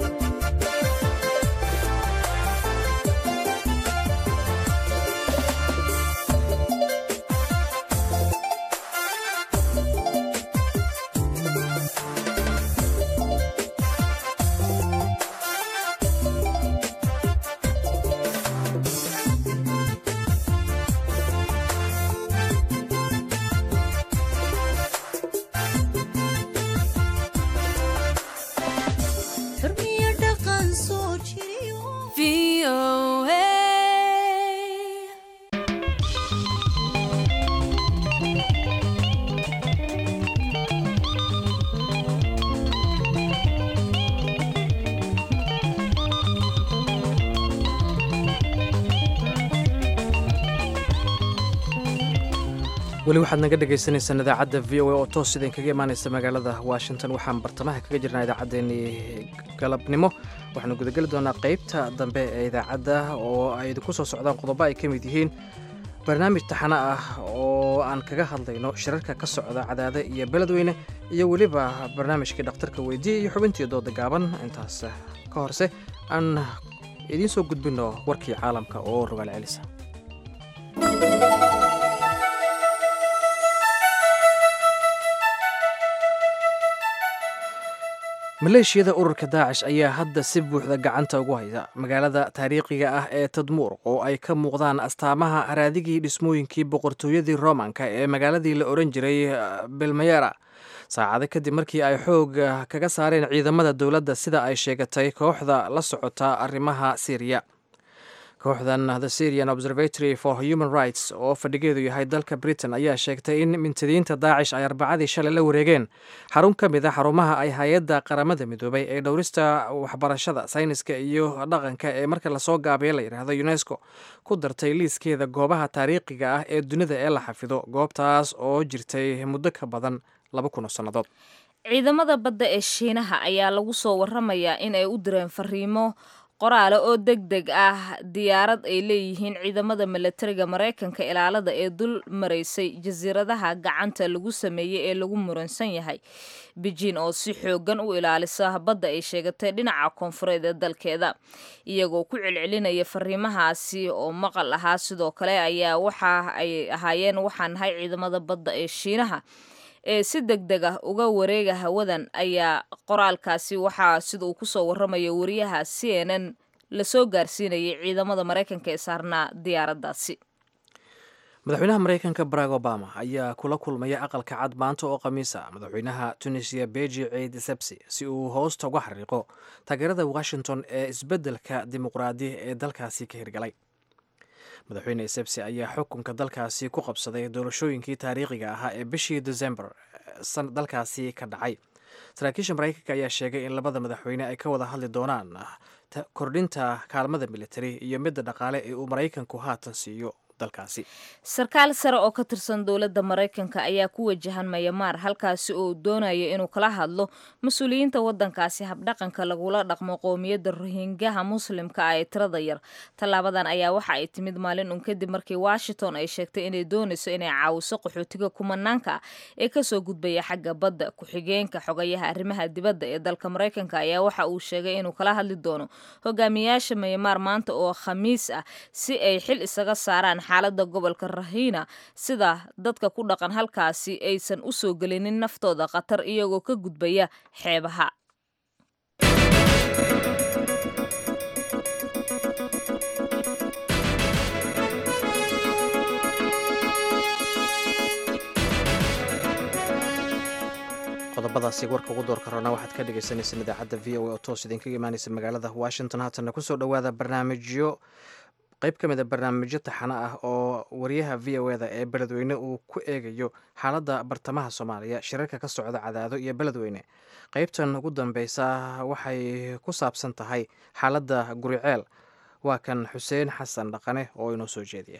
xurmiyo dhaqan soo jiriyo weli waxaad naga dhagaysanaysaan idaacadda v o a oo toos idinkaga imaanaysa magaalada washington waxaan bartamaha kaga jirnaa idaacaddeenii galabnimo waxaanu gudageli doonaa qeybta dambe ee idaacadda oo ay idinku soo socdaan qodobo ay ka mid yihiin barnaamij taxano ah oo aan kaga hadlayno shirarka ka socda cadaade iyo beledweyne iyo weliba barnaamijkii dhakhtarka weydiiya iyo xubintii dooda gaaban intaas ka horse aan idiin soo gudbino warkii caalamka oo rogaal celisa maleeshiyada ururka daacish ayaa hadda si buuxda gacanta ugu haya magaalada taariikhiga ah ee tadmuur oo ay ka muuqdaan astaamaha haraadigii dhismooyinkii boqortooyadii romanka ee magaaladii la oran jiray belmayera saacado kadib markii ay xoog kaga saareen ciidamada dowladda sida ay sheegatay kooxda la socota arrimaha syriya kooxdan the syrian observatory for human rights oo fadhigeedu yahay dalka britain ayaa sheegtay in mintadiinta daacish ay arbacadii shalay la wareegeen xarun ka mid a xarumaha ay hay-adda qaramada midoobay ee dhowrista waxbarashada sayniska iyo dhaqanka ee marka lasoo gaabiya la yidhaahdo unesco ku dartay liiskeeda goobaha taariikhiga ah ee dunida ee la xafido goobtaas oo jirtay muddo ka badan laba kun oo sannadood ciidamada badda ee shiinaha ayaa lagu soo waramayaa in ay u direen fariimo qoraale oo deg deg ah diyaarad ay leeyihiin ciidamada milatariga maraykanka ilaalada ee dul maraysay jasiiradaha gacanta lagu sameeyey ee lagu muransan yahay beijin oo si xoogan u ilaalisa badda ay sheegatay dhinaca koonfureed ee dalkeeda iyagoo ku celcelinaya fariimahaasi oo maqal ahaa sidoo kale ayaa waxa ay ahaayeen waxaan nahay ciidamada badda ee shiinaha ee si deg deg ah uga wareega hawadan ayaa qoraalkaasi waxaa sida uu kusoo warramaya wariyaha c n n lasoo gaarsiinayay ciidamada maraykanka ee saarnaa diyaaraddaasi madaxweynaha maraykanka barack obama ayaa kula kulmaya aqalka cad maanta oo khamiisa madaxweynaha tunisiya beji ciid sebsi si uu hoosta uga xariiqo taageerada washington ee isbeddelka dimuqraadi ee dalkaasi ka hirgalay madaxweyne sebsi ayaa xukunka dalkaasi ku qabsaday doorashooyinkii taariikhiga ahaa ee bishii desembar dalkaasi ka dhacay saraakiisha maraykanka ayaa sheegay in labada madaxweyne ay ka wada hadli doonaan kordhinta kaalmada militari iyo midda dhaqaale ee uu maraykanku haatan siiyo dalkaasi sarkaal sare oo ka tirsan dowladda maraykanka ayaa ku wajahan mayamaar halkaasi oo doonaya inuu kala hadlo mas-uuliyiinta waddankaasi habdhaqanka lagula dhaqmo qowmiyadda rohingaha muslimka ah ee tirada yar tallaabadan ayaa waxa ay timid maalin un kadib markii washington ay sheegtay inay doonayso inay caawiso qaxootiga kumanaanka ah ee kasoo gudbaya xagga badda ku-xigeenka xogayaha arrimaha dibadda ee dalka maraykanka ayaa waxa uu sheegay inuu kala hadli doono hogaamiyaasha mayamaar maanta oo khamiis ah si ay xil isaga saaraan xaaladda gobolka rahiina sida dadka ku dhaqan halkaasi aysan u soo gelinin naftooda khatar iyagoo ka gudbaya xeebaha qodobadaasi warka ugu doorka roona waxaad ka dhagaysanayseen idaacadda v o a oo toos idinkaga imaanaysa magaalada washington haatanna kusoo dhowaada barnaamijyo qayb ka mid a barnaamijyo taxano ah oo wariyaha v o eda ee beledweyne uu ku eegayo xaaladda bartamaha soomaaliya shirarka ka socda cadaado iyo beledweyne qaybtan ugu dambeysa waxay ku saabsan tahay xaaladda guriceel waa kan xuseen xasan dhaqane oo inoo soo jeediya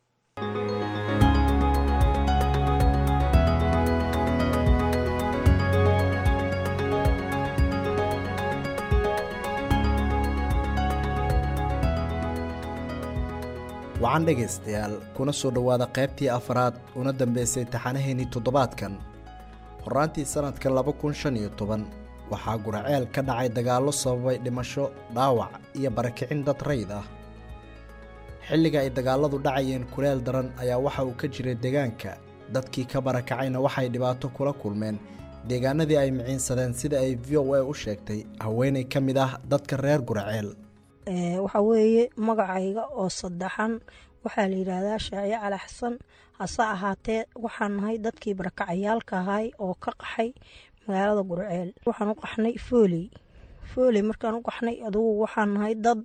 wacan dhegaystayaal kuna soo dhowaada qaybtii afaraad una dambeysay taxanaheennii toddobaadkan horraantii sannadka laba kun shan iyo toban waxaa guraceel ka dhacay dagaallo sababay dhimasho dhaawac iyo barakicin dad rayd ah xilliga ay dagaalladu dhacayeen kuleel daran ayaa waxa uu ka jiray deegaanka dadkii ka barakacayna waxay dhibaato kula kulmeen deegaanadii ay miciinsadeen sida ay v o a u sheegtay haweenay ka mid ah dadka reer guraceel waxaa weeye magacayga oo saddexan waxaa la yidhaahdaa shaaciye cali xasan hase ahaatee waxaan nahay dadkii barakacayaalka ahay oo ka qaxay magaalada gurceel waxaan u qaxnay fooley fooley markaan u qaxnay adugu waxaan nahay dad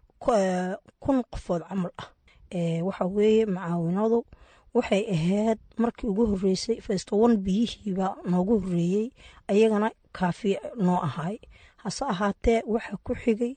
kun qofood camal ah waxa weeye macaawinadu waxay ahayd markii ugu horeysay festowan biyihiibaa noogu horeeyey ayagana kaafi noo ahay hase ahaatee waxaa ku xigay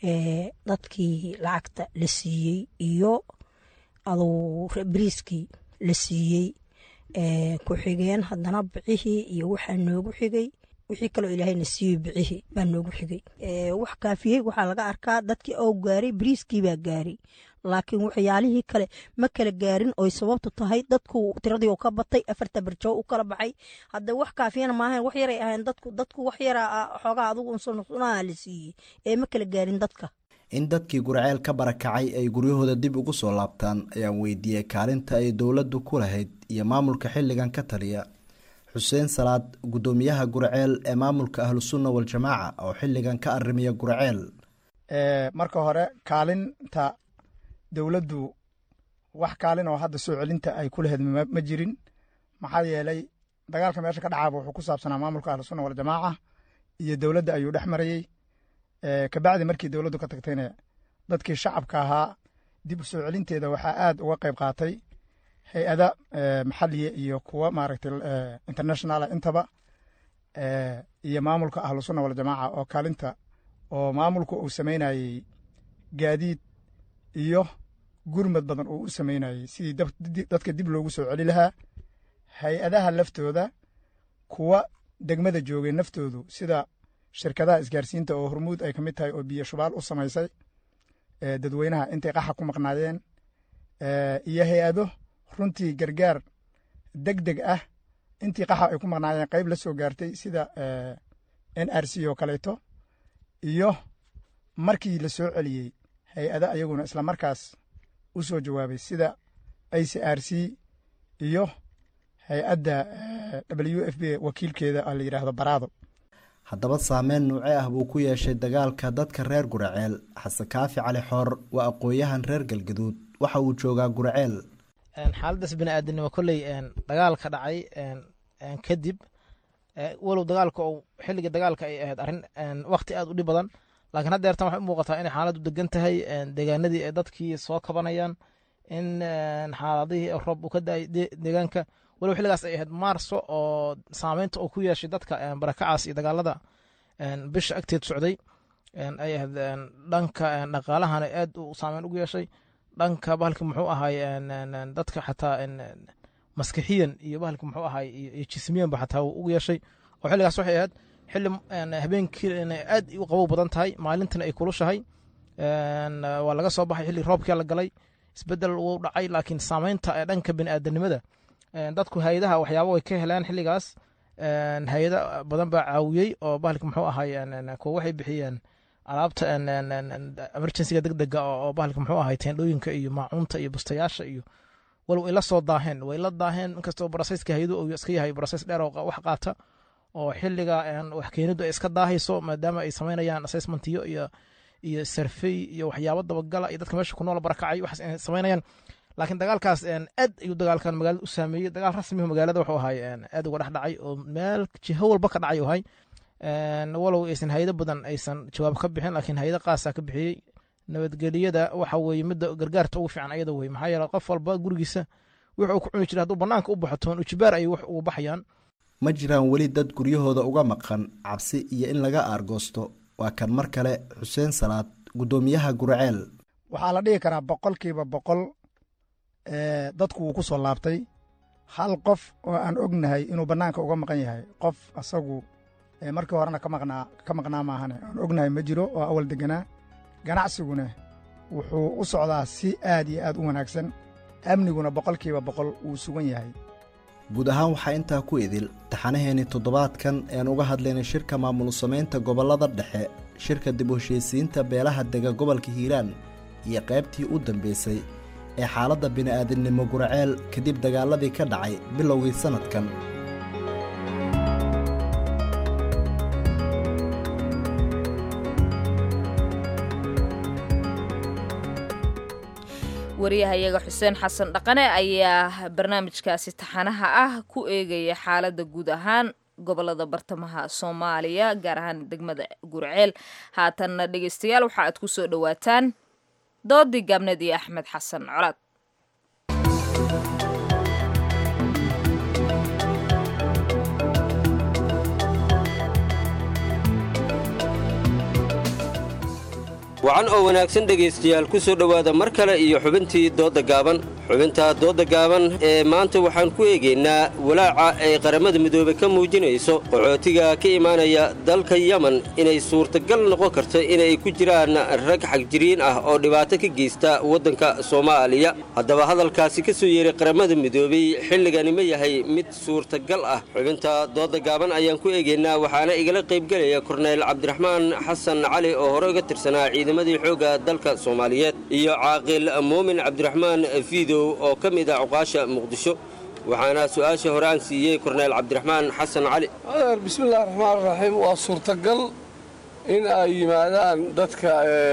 dadkii lacagta la siiyey iyo aduu bariiskii la siiyey ku xigeen haddana bicihii iyo waxaa noogu xigay wixii kaloo ilaahayna siiyey bicihii baa noogu xigay wax kaafiyey waxaa laga arkaa dadkii oo gaaray bariiskii baa gaaray laakiin waxyaalihii kale ma kala gaarin oy sababtu tahay dadku tiradii oo ka batay afarta barjoo u kala baxay hadda wax kaafiyana maahayn wax yaray ahayn dadku dadku wax yara xoogaa adugu unsunaha la siiyey ee ma kala gaarin dadka in dadkii gurceel ka barakacay ay guryahooda dib ugu soo laabtaan ayaan weydiiyey kaalinta ay dowladdu ku lahayd iyo maamulka xilligan ka taliya xuseen salaad guddoomiyaha gurceel ee maamulka ahlusunna waljamaaca oo xilligan ka arimiya gurceel marka hore kaalinta dowladdu wax kaalin oo hadda soo celinta ay ku lahayd ma jirin maxaa yeelay dagaalka meesha ka dhacaaba wuxuu ku saabsanaa maamulka ahlusunna waljamaaca iyo dowladda ayuu dhex marayey kabacdi markii dowladdu ka tagtayna dadkii shacabka ahaa dib u soo celinteeda waxaa aad uga qayb qaatay hay-ada maxaliya iyo kuwa maaragtay internationala intaba iyo maamulka ahlusunna waljamaaca oo kaalinta oo maamulku uu samaynayey gaadiid iyo gurmad badan uu u samaynayey sidii dadka dib loogu soo celi lahaa hay-adaha laftooda kuwa degmada joogay naftoodu sida shirkadaha isgaarsiinta oo hormuud ay ka mid tahay oo biyo shubaal u samaysay dadweynaha intay qaxa ku maqnaayeen iyo hay-ado runtii gargaar deg deg ah intii qaxa ay ku maqnaayeen qayb la soo gaartay sida n r c oo kaleeto iyo markii la soo celiyey hay-ada ayaguna isla markaas u soo jawaabay sida i c r c iyo hay-adda w f b wakiilkeeda la yidhaahdo baraado haddaba saameyn nuuce ah buu ku yeeshay dagaalka dadka reer guraceel xasan kaafi cali xoor waa aqooyahan reer galgaduud waxa uu joogaa guraceel xaaladaas biniaadanimo kolley dagaalka dhacay kadib walow dagaalka ou xilliga dagaalka ay ahayd arrin wakti aad u dhib badan laakiin hadda eertan waxay u muuqataa inay xaaladdu degan tahay deegaanadii ay dadkii soo kabanayaan in xaaladihii roob uu ka da-ay deegaanka walow xilligaas ay ahayd maarso oo saameynta uu ku yeeshay dadka barakacaas iyo dagaalada bisha agteed socday ay ahayd dhanka dhaqaalahana aad u saameyn ugu yeeshay dhanka bahalki muxuu ahay dadka xataa maskixiyan iyo bahalki muxuu ahay iyo jismiyanba xataa ugu yeeshay oo xilligaas waxay ahayd xilli habeenkii aad u qabow badan tahay maalintana ay kulushahay waa laga soo baxay xilli roobkia la galay isbedel wuu dhacay laakiin saameynta ee dhanka biniaadanimada dadku hay-adaha waxyaaba way ka heleen xilligaas hay-ada badan baa caawiyey oo bahalki muxuu ahay kuwa waxay bixiyeen alaabta emergencyga deg dega oo bahalki muxuu ahay teendhooyinka iyo maacuunta iyo bustayaasha iyo walow ay la soo daaheen way la daaheen inkastoo brosesska hay-adu uu iska yahay broses dheer oo wax qaata oo xilliga wax keenidu ay iska daahayso maadaama ay samaynayaan assessmentiyo iyo iyo sarfey iyo waxyaabo dabagala iyo dadka meesha ku nool barakacay waxaas inay samaynayaan laakiin dagaalkaas aad ayuu dagaalkan magaalada u saameeyey dagaal rasmihu magaalada wuxuu ahay aad uga dhex dhacay oo meel jiho walba ka dhacay ahay walow aysan hayado badan aysan jawaab ka bixin laakiin hayado qaasa ka bixiyey nabadgeliyada waxa weeye midda gargaarta ugu fiican ayada wey maxaa yeele qof walba gurigiisa wuxuu ku cuni jira hadduu bannaanka u baxo toon ujibaar ayay wax ugu baxayaan ma jiraan weli dad guryahooda uga maqan cabsi iyo in laga aargoosto waa kan mar kale xuseen salaad guddoomiyaha gurceel waxaa la dhihi karaa boqolkiiba boqol dadku wuu ku soo laabtay hal qof oo aan ognahay inuu bannaanka uga maqan yahay qof asagu markii horena ka maqnaa ka maqnaa maahane aan ognahay ma jiro oo awal deganaa ganacsiguna wuxuu u socdaa si aad iyo aad u wanaagsan amniguna boqolkiiba boqol wuu sugan yahay guud ahaan waxaa intaa ku idil taxanaheennii toddobaadkan ean uga hadlaynay shirka maamul samaynta gobollada dhexe shirka dib u heshiisiinta beelaha dega gobolka hiiraan iyo qaybtii u dambaysay ee xaaladda bini'aadamnimo gurceel kadib dagaaladii ka dhacay bilowgii sannadkan wariyahayaga xuseen xasan dhaqane ayaa barnaamijkaasi taxanaha ah ku eegaya xaaladda guud ahaan gobolada bartamaha soomaaliya gaar ahaan degmada gurceel haatanna dhegeystayaal waxa aad ku soo dhowaataan doodii gaabneed iyo axmed xasan colaad wacan oo wanaagsan dhegaystayaal ku soo dhowaada mar kale iyo xubintii doodda gaaban xubinta doodda gaaban ee maanta waxaan ku eegaynaa walaaca ay qaramada midoobe ka muujinayso qaxootiga ka imaanaya dalka yemen inay suurtagal noqon karto inay ku jiraan rag xagjiriin ah oo dhibaato ka geysta waddanka soomaaliya haddaba hadalkaasi ka soo yeeray qaramada midoobey xilligani ma yahay mid suurtagal ah xubinta doodda gaaban ayaan ku eegaynaa waxaana igala qaybgelaya korneyl cabdiraxmaan xasan cali oo hore uga tirsanaa ciidamadii xoogga dalka soomaaliyeed iyo caaqil muumin cabdiraxmaan fiidow oo ka mid ah cuqaasha muqdisho waxaana su-aasha hore aan siiyey korneyl cabdiraxmaan xasan cali adeer bismillahi raxmaan raxiim waa suurtagal in ay yimaadaan dadka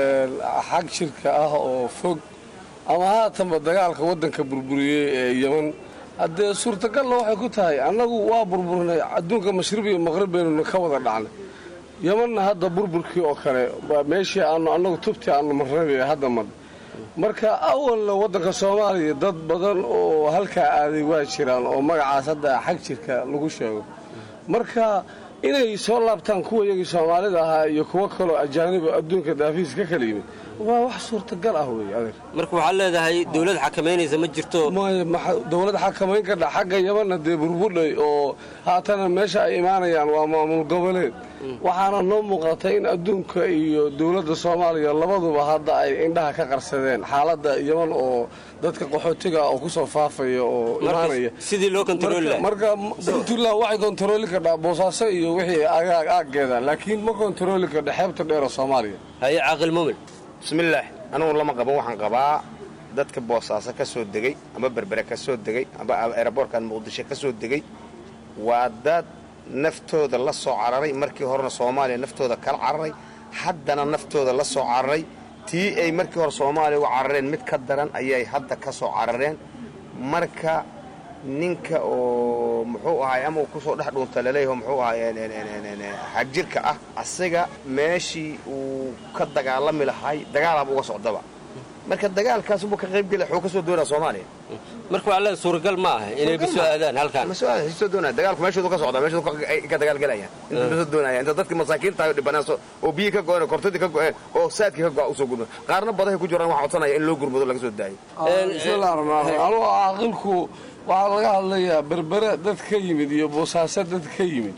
xag shirka ah oo fog ama haatanba dagaalka waddanka burburiyey ee yeman haddee suurtagalna waxay ku tahay annagu waa burburnay adduunka mashriq iyo maqrib baynuna ka wada dhacnay yemanna hadda burburkii oo kale meeshii aanu annagu tubtii aanu marnay hadda mad marka awalna waddanka soomaaliya dad badan oo halkaa aaday waa jiraan oo magacaas hadda xag jirka lagu sheego marka inay soo laabtaan kuwa iyagii soomaalida ahaa iyo kuwo kaloo ajaanibo adduunka daafiis ka kala yimid waa wax suurtagal ah wey adeer marka waxaad leedahay dawlad xakamaynaysa ma jirto dawlad xakamayn kadha xagga yamanna dee burbudhay oo haatana meesha ay imaanayaan waa maamul goboleed waxaana noo muuqatay in adduunka iyo dowladda soomaaliya labaduba hadda ay indhaha ka qarsadeen xaaladda yaman oo dadka qaxootiga oo kusoo faafaya oo imaanaya sidii loo kontarooli marka puntland waxay kontarooli kadhaa boosaaso iyo wixii agaag aaggeeda laakiin ma kontarooli kadha xeebta dheera soomaaliya haye caaqil muumin bismillaah anugu lama qaban waxaan qabaa dadka boosaaso ka soo degey ama berbere ka soo degey ama eeraboorkan muqdisho ka soo degey waa dad naftooda la soo cararay markii horena soomaaliya naftooda kala cararay haddana naftooda la soo cararay tii ay markii hore soomaaliya uga carareen mid ka daran ayay hadda ka soo carareen marka ninka oo muxuu ahay ama uu kusoo dhex dhuunta laleeyaho muxuu ahay xagjirka ah asaga meeshii uu ka dagaalami lahay dagaalaaba uga socdaba marka dagaalkaas buu ka qaybgela xuu ka soo doonaa soomaaliya marka waxaa leeda suuragal ma aha inay kasoo aadaan halkaan ma soo aadaan soo doonaya dagaalku meeshoodu ka socdaa meeshoodu ka dagaalgelayaan inta soo doonaya inta dadkii masaakiinta ahay dhibanaaso oo biyi ka go'een oo kortadii ka go'een oo saadkii ka go'a usoo gurma qaarna badahay ku jiraan waxaa codsanaya in loo gurmado laga soo daayo bismillahi raxmaan raxiim anugu caaqilku waxaa laga hadlayaa berbere dad ka yimid iyo boosaaso dad ka yimid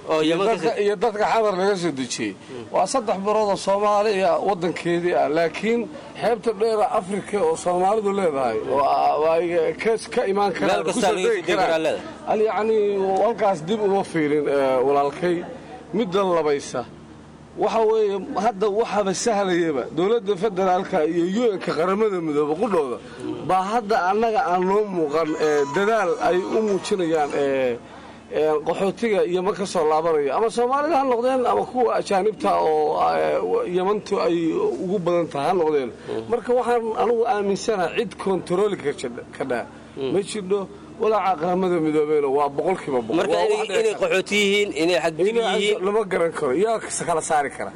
iyo dadka xamar laga soo dejiyey waa saddex biroodoo soomaaliya waddankeedii ah laakiin xeebta dheera afrika oo soomaalidu leedahay ka imaan karaan kusoo degi karaan yacnii halkaas dib uma fiirin walaalkay midda labaysa waxa weeye hadda waxaaba sahlayaba dowladda federaalka iyo u-nka qaramada midoobe qudhooda baa hadda annaga aan noo muuqan dadaal ay u muujinayaan qaxootiga iyo ma ka soo laabanaya ama soomaalida ha noqdeen ama kuwa ajaanibta oo yamantu ay ugu badan tahay ha noqdeen marka waxaan anugu aaminsanaha cid kontarooli kadhaa ma jirdho walaaca qaramada midoobeyna waa boqolkiiba marka inay qaxooti yihiin inay xagjir yihiin lama garan karo yaa kala saari kara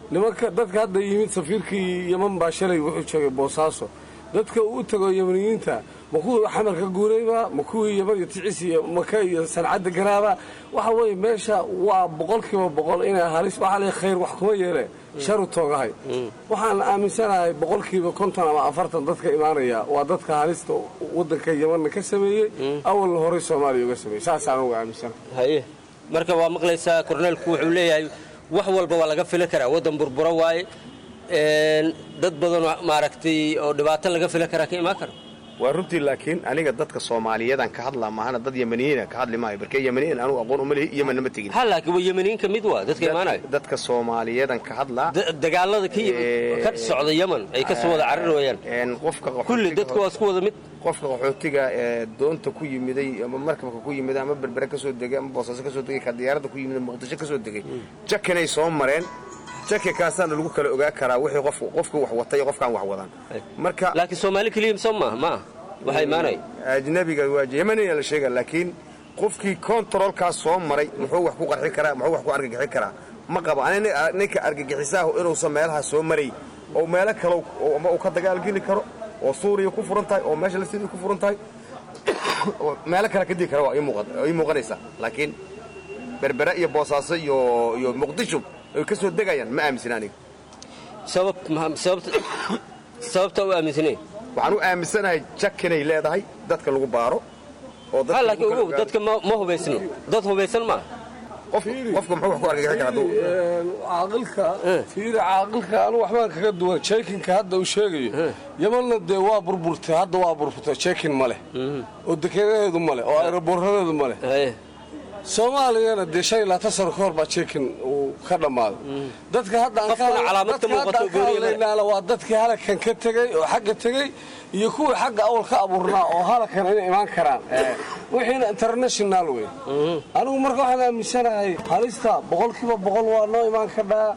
nimanka dadka hadda yimid safiirkii yeman baa shalay wuxuu joogay boosaaso dadka uu u tago yemaniyiinta ma kuwii xamar ka guurayba ma kuwii yeman iyo ticis iyo maka iyo sancadda garaaba waxa weeye meesha waa boqolkiiba boqol inay halis waxaa leeyahay khayr wax kuma yeele sharu toogahay waxaan aaminsanahay boqolkiiba konton ama afartan dadka imaanaya waa dadka halista waddanka yemanna ka sameeyey awalna horey soomaaliya uga sameeyey saasaan uga aaminsanahay haye marka waa maqlaysaa korneelku wuxuu leeyahay wax walba waa laga fili karaa waddan burbura waaye een, dad badanoo maaragtay oo dhibaato laga fili karaa ka imaan kara waa runtii laakiin aniga dadka soomaaliyadan ka hadlaa maahana dad yemaniyiina ka hadli maayo barkee yemaniyiin anugu aqoon uma lihi yemanna ma tegin ha laakiin waa yemaniyiin ka mid waa dadka imaanayo dadka soomaaliyadan ka hadlaa Da- dagaalada ka yimid ka socda yeman ay ka soo wada cararayaan een, qofka kulli dadku waa isku wada mid qofka qaxootiga ee doonta ku yimiday ama markabka ku yimiday ama berbere ka soo degay ama boosaaso ka soo degay ka diyaaradda ku yimiday muqdisho ka soo degay jakanay soo mareen jake kaasaana lagu kala ogaa karaa wixii qof qofka wax watay iyo qofkaan wax wadan marka laakiin soomaali keliya soo maaha maaha waxaa imaanaya ajnabiga waa yemaniya la sheega laakiin qofkii kontaroolkaas soo maray muxuu wax ku qarxin karaa muxuu wax ku argagixin karaa ma qabo ani ninka argagixisaahu inuusan meelaha soo maray oo meelo kale ama uu ka dagaalgeli karo oo suuriya ku furan tahay oo meesha lasiria ku furan tahay oo meelo kale ka digi kara waa ii muuqan- ii muuqanaysaa laakiin berbere iyo boosaaso iyo iyo muqdisho ay ka soo degayaan ma aaminsan aniga sabab sababta sababta u aaminsanayn waxaan u aaminsanahay jak inay leedahay dadka lagu baaro oo ha laakiin ogow dadka ma ma hubaysno dad hubaysan maaha qofka muxuu wax ku argagixin karaa hadduu caaqilka fiiri caaqilka anu waxbaan kaga duwan jeekinka hadda uu sheegayo yamanna dee waa burburtay hadda waa burburtay jeekin ma leh oo dekenaheedu ma leh oo aeroboorradeedu ma leh soomaaliyana dee shan iyo labaatan sano ka hor baa jeekin uu ka dhammaaday dadka hadda aan ka Qofkuna calaamad ka dadka hadda muuqato aan ka gooniya ma leh. hadlaynaana waa dadkii halakan ka tegey oo xagga tegey iyo kuwii xagga awal ka abuurnaa oo halakan inay imaan karaan wixiina international wey anigu marka waxaan aaminsanahay halista boqolkiiba boqol waa noo imaan kadhaa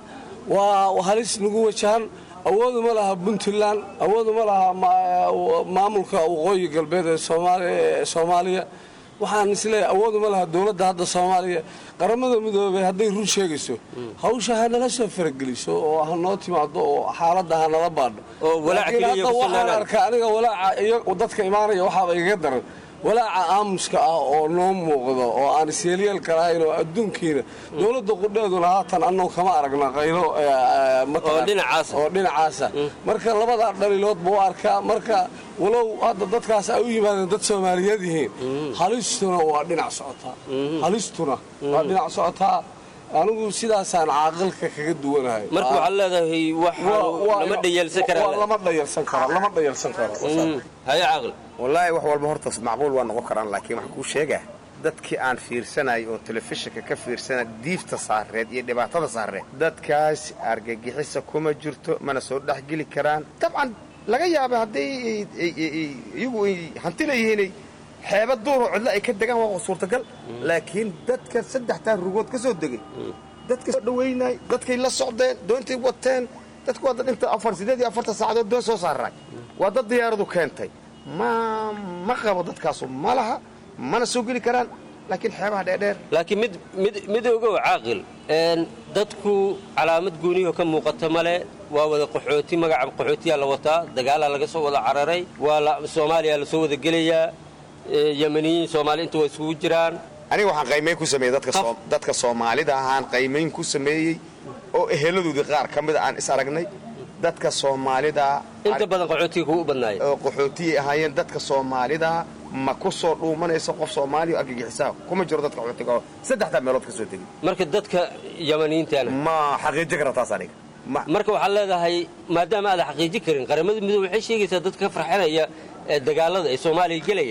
waa halis nagu wajahan awoodu ma laha puntland awoodu ma laha ma- maamulka waqooyi galbeed ee Soomaali- ee soomaaliya waxaan isleeyahay awoodu ma laha dowladda hadda soomaaliya qaramada midoobay hadday run sheegayso hawsha ha nala soo farageliso oo ha noo timaado oo xaaladda ha nala baadho Oo walaaca laakiin keliya hadda ku waxaan sugnaanaan. arkaa aniga walaaca iyo dadka imaanaya waxaaba igaga daran walaaca aamuska ah oo noo muuqdo oo aan isyeelyeelka lahayn oo adduunkiina dowladda qudheeduna haatan annagu kama aragna qaylo eh, eh, mataqaan- Oo dhinacaasa. oo dhinacaasa marka labadaa dhaliilood buu u arkaa marka walow hadda dadkaas ay u yimaadeen dad soomaaliyeed yihiin halistuna waa dhinac socotaa halistuna waa dhinac socotaa anigu sidaasaan caaqilka kaga duwanahay marka waxaad leedahay wax lama dhayalsan waa karaa lama dhayalsan karo lama dhayalsan karo haye caaqil wallaahi wax walba horta macquul waa noqon karaan laakiin waxaan kuu sheegaa dadkii aan fiirsanay oo telefishinka ka fiirsana diifta saareed iyo dhibaatada saareed dadkaas argagixisa kuma jirto mana soo dhexgeli karaan dabcan laga yaaba hadday ay- ay- ay- ay- iyagu ay hanti leeyihiinay xeeba duuroo cidlo ay ka degaan waa suurtagal laakiin dadka saddextaa rugood ka soo degay dadka soo dhaweynay dadkay la socdeen doontay wateen dadku waa dad inta afar sideed iyo afartan saacadood doon soo saaray waa dad diyaaradu keentay ma ma qabo dadkaasu ma laha mana soo geli karaan laakiin xeebaha dheerdheer laakiin mid mid mid ogow caaqil een dadku calaamad gooniyo ka muuqata male waa wada qaxooti magaca qaxootiyaa la wataa dagaalaa laga soo wada cararay waa la soomaaliya la soo wada gelayaa ee, yamaniyiin soomaali inta waa isugu jiraan aniga waxaan qaymayn ku sameeyey dadka Soom- dadka soomaalida ahaan qaymayn ku sameeyey oo eheladoodii qaar ka mida aan is aragnay dadka soomaalida inta badan qaxootiga kugu badnaaya oo qaxootiyay ahaayeen dadka soomaalida ma ku soo dhuumanayso qof soomaaliya oo argagixisaa kuma jiro dadka qaxootiga oo saddexdaa meelood ka soo tegey marka dadka yamaniyiintaana ma xaqiijin kara taas aniga marka waxaad leedahay maadaama aada xaqiijin karin qaramada midoobe waxay sheegaysaa dadka ka farxinaya ee dagaalada ee soomaaliya gelaya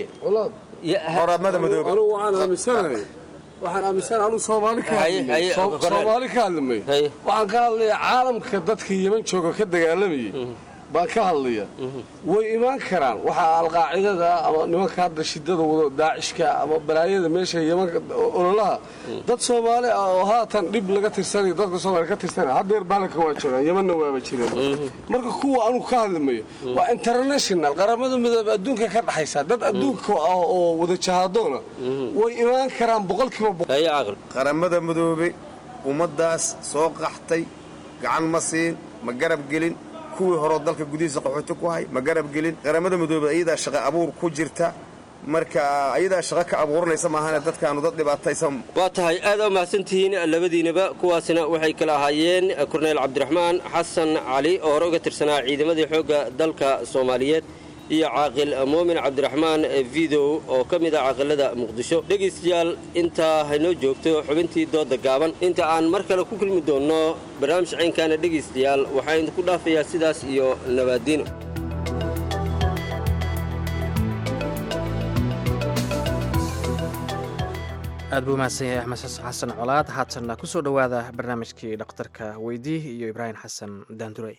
qoramada midoobe anigu waxaan aaminsanahay waxaan aaminsanahay anigu soomaali ka Haye, haye, hadlamay Soo- Abubakar. soomaali ka hadlamay waxaan ka hadlayaa caalamka dadka yeman jooga ka dagaalamayay baan ka hadlaya way imaan karaan waxaa alqaacidada ama nimanka hadda shidada wado daacishka ama balaayada meesha yemanka ololaha dad soomaali ah oo haatan dhib laga tirsanayo dadka soomaaliya ka tirsanaya haddeer baalanka waa joogaan yemanna waaba jireen marka kuwa anigu ka hadlamayo waa international qaramada midoobe adduunka ka dhaxaysa dad adduunka ah oo wada jahaadoona way imaan karaan boqolkiiba boqol qaramada midoobe ummaddaas soo qaxtay gacan ma siin ma garab gelin kuwii horeo dalka gudihiisa qaxooti ku hay ma garab gelin qaramada midoobey ayadaa shaqo abuur ku jirta marka ayadaa shaqo ka abuuranaysa maahane dadkaanu dad dhibaataysan waa tahay aad u mahadsantihiin labadiinaba kuwaasina waxay kala ahaayeen korneyl cabdiraxmaan xasan cali oo hore uga tirsanaa ciidamadii xoogga dalka soomaaliyeed iyo caaqil muumin cabdiraxmaan vidow oo ka mid ah caaqilada muqdisho dhegaystayaal intaa haynoo joogto xubintii dooda gaaban inta aan mar kale ku kulmi doonno barnaamij caynkaana dhegaystayaal waxaa idinku dhaafayaa sidaas iyo nabaadiino aad buu mahadsan yahay axmed xasan colaad haatanna ku soo dhowaada barnaamijkii dhakhtarka weydii iyo ibraahim xasan daandurey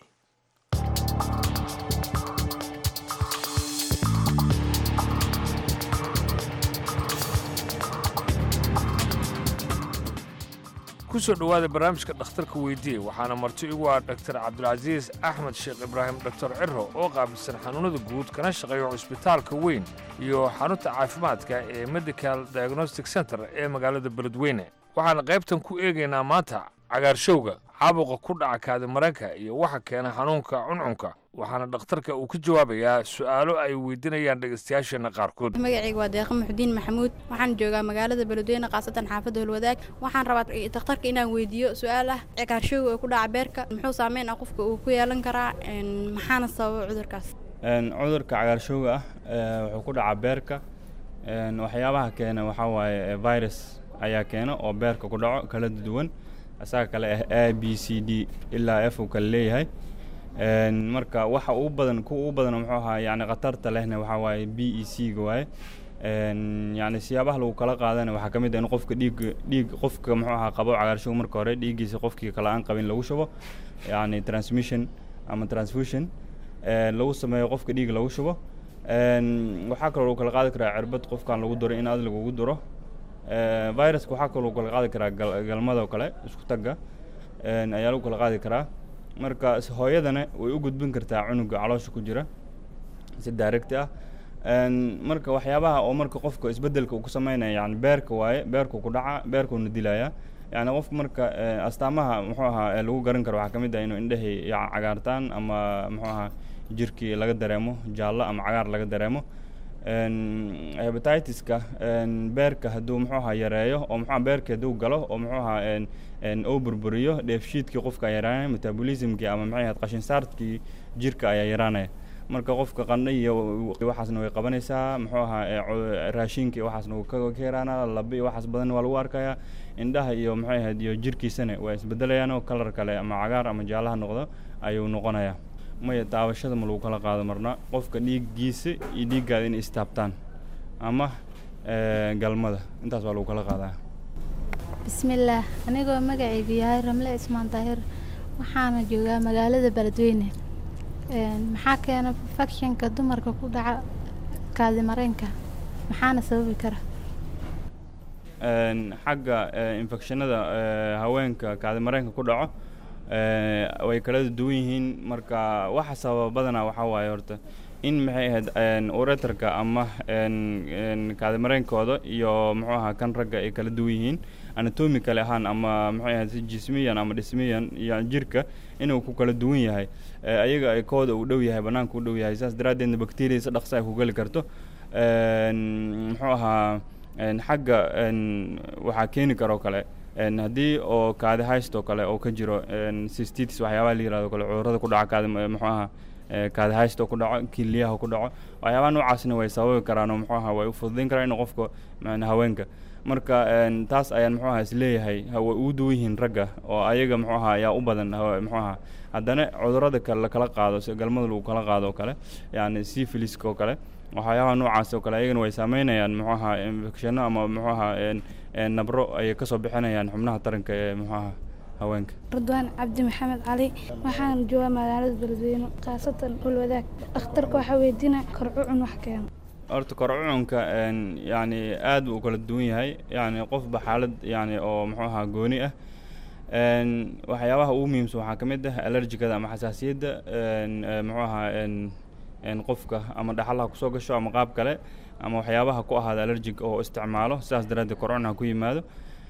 ku soo dhowaada barnaamijka dhakhtarka weydiye waxaana marti igu ah dhaktar cabdulcasiis axmed sheekh ibraahim dhaktar ciro oo qaabilsan xanuunnada guud kana shaqeeya cusbitaalka weyn iyo xarunta caafimaadka ee medical diagnostic center ee magaalada beledweyne waxaana qaybtan ku eegaynaa maanta cagaarshowga caabuqa ku dhaca kaadimareenka iyo waxa keena xanuunka cuncunka waxaana dhakhtarka uu ka jawaabayaa su'aalo ay weydiinayaan dhegaystayaasheenna qaarkood magacayga waa deeqa muxudiin maxamuud waxaan joogaa magaalada beledweyne khaasatan xaafadda holwadaag waxaan rabaa dhakhtarka inaan weydiiyo su-aal ah cagaarshowga oo ku dhaca beerka muxuu saameyn ah qofka uu ku yeelan karaa maxaana sababa cudurkaas cudurka cagaarshowga ah wuxuu ku dhacaa beerka waxyaabaha keena waxaa waaye virus ayaa keena oo beerka ku dhaco kala duwan isaga kale ah a b c d ilaa f uu kale leeyahay marka waxa ugu badan kuwa ugu badan muxuu ahaa yani khatarta lehna waxaa waaye b e c ga waaye yani siyaabaha lagu kala qaadana waxaa ka mid ah in qofka dhiig dhiig qofka muxuu ahaa qabo cagaarshow marka hore dhiiggiisa qofkii kale aan qabin lagu shubo yani transmission ama transfusion lagu sameeyo qofka dhiig lagu shubo waxaa kaloo lagu kala qaadi karaa cirbad qofkan lagu duro in aad lagugu duro viruska waxaa kaloo lagu kala qaadi karaa galmadoo kale isku tagga ayaa lagu kala qaadi karaa marka hooyadana way u gudbin kartaa cunuga caloosha ku jira si direct ah marka waxyaabaha oo marka qofka isbedelka uu ku sameynaya yani beerka waaye beerku ku dhaca beerkuuna dilaya yani qofka marka astaamaha muxuu ahaa lagu garan karo waxaa ka mid ah inuu indhahii cagaartaan ama muxuu ahaa jirkii laga dareemo jaallo ama cagaar laga dareemo hebatitis-ka beerka hadduu muxuu ahaa yareeyo oo muxuu beerka hadduu galo oo muxuu ahaa uu burburiyo dheefshiidkii qofka ayaa yaraanaya metabolismkii ama maxay ahayd qashin saarkii jirka ayaa yaraanaya marka qofka qandho iyo waxaasna way qabanaysaa muxuu ahaa raashinka iyo waxaasna wuu ka yaraanaa laba iyo waxaas badan waa lagu arkayaa indhaha iyo maxay ahayd iyo jirkiisana waa isbedelayaan oo kalar kale ama cagaar ama jaalaha noqdo ayuu noqonayaa maya daawashada ma lagu kala qaado marna qofka dhiiggiisa iyo dhiiggaada inay istaabtaan ama galmada intaas waa lagu kala qaadaa bismillaah anigoo magacaygu yahay ramle ismaan daahir waxaana joogaa magaalada beledweyne maxaa keena fakshanka dumarka ku dhaca kaadimareenka maxaana sababi kara xagga infekshanada haweenka kaadimareenka ku dhaco way kala duwan yihiin marka waxa sababa badanaa waxaa waaye horta in maxay ahayd uretarka ama kaadimareenkooda iyo muxuu ahaa kan ragga ay kala duwan yihiin anatomical ahaan ama maxay ahayd si jismiyan ama dhismiyan iyo jirka inuu ku kala duwan yahay ayaga ay kooda uu dhow yahay bannaanka u dhow yahay saas daraaddeedna bacteria si dhaqsa ay ku geli karto muxuu ahaa xagga waxaa keeni karoo kale haddii oo kaadi haystoo kale oo ka jiro sistitis waxyaabaha la yirahdo kale cudurrada ku dhaca kaadi muxuu ahaa kaadi haysto ku dhaco kiliyaha ku dhaco waxyaabaha noocaasna way sababi karaan oo muxuu ahaa way u fududayn karaan in qofka haweenka marka taas ayaan muxuu ahaa isleeyahay way ugu duwan yihiin ragga oo ayaga muxuu ahaa ayaa u badan muxuu ahaa haddana cudurrada kale lakala qaado si galmada lagu kala qaado oo kale yani syphiliska oo kale waxyaabaha noocaas oo kale ayagana way saameynayaan muxuu ahaa infectionno ama muxuu ahaa nabro ayay kasoo bixinayaan xubnaha taranka ee muxuu ahaa haweenka ridwaan cabdi maxamed cali waxaan joogaa magaalada beledweyne khaasatan ulwadaag dhakhtarka waxaa weydiina korcucun wax keeno horta korcucunka yani aad buu u kala duwan yahay yani qofba xaalad yani oo muxuu ahaa gooni ah waxyaabaha ugu muhiimsan waxaa ka mid ah allergikada ama xasaasiyadda muxuu ahaa qofka ama dhaxalaha kusoo gasho ama qaab kale ama waxyaabaha ku ahaada allergic oo isticmaalo sidaas daraaddeed korcunaha ku yimaado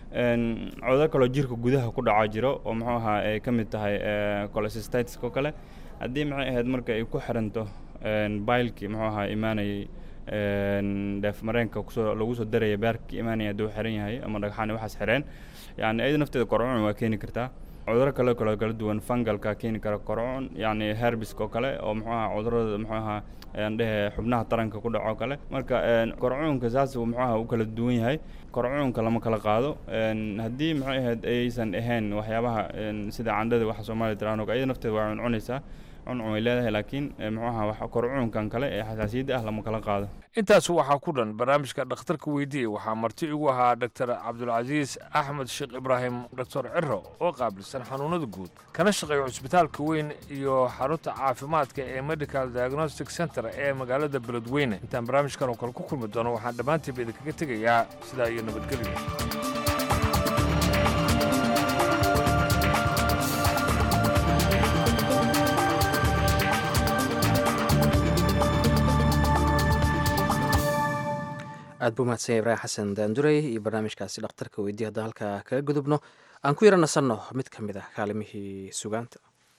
Een, cudurro kaloo jirka gudaha ku dhaca jiro oo muxuu ahaa ay ka mid tahay eh, cholecystitis oo kale haddii maxay ahayd marka ay ku xiranto een, baylkii muxuu ahaa imaanayay een, dheef mareenka kusoo lagu soo daraya beerkii imaanaya hadduu xiran yahay ama dhagxaan waxaas xireen yani iyada nafteeda korcuun waa keeni kartaa cudurro kale kaloo kala duwan fungalka keeni kara korcuun yacni herbiska oo kale oo muxuu ahaa cudurrada muxuu ahaa aan dhehe xubnaha taranka ku dhaco kale marka een, korcuunka saas uu muxuu ahaa u kala duwan yahay korcuunka lama kala qaado een, haddii maxay ahayd aysan ahayn waxyaabaha een, sida candhada waxa soomaaliya tiraan oo kale, iyada nafteeda waa cuncunaysaa cuncun way leedahay laakiin eh, muxuu ahaa wax korcuunkan kale ee xasaasiyadda ah lama kala qaado intaas waxaa ku dhan barnaamijka dhakhtarka weydiiyey waxaa marti igu ahaa dr cabdulcasiis axmed sheekh ibraahim doctor ciro oo qaabilsan xanuunada guud kana shaqeeya cusbitaalka weyn iyo xarunta caafimaadka ee medical diagnostic center ee magaalada beledweyne intaan barnaamijkan oo kale ku kulmi doono waxaan dhammaantiiba idinkaga tegayaa sidaa iyo nabadgelyo aad buu mahadsan yahay ibraahim xasan daandurey iyo barnaamijkaasi dhakhtarka weydiye haddaan halkaa kaga gudubno aan ku yara nasanno mid ka mid ah kaalimihii sugaanta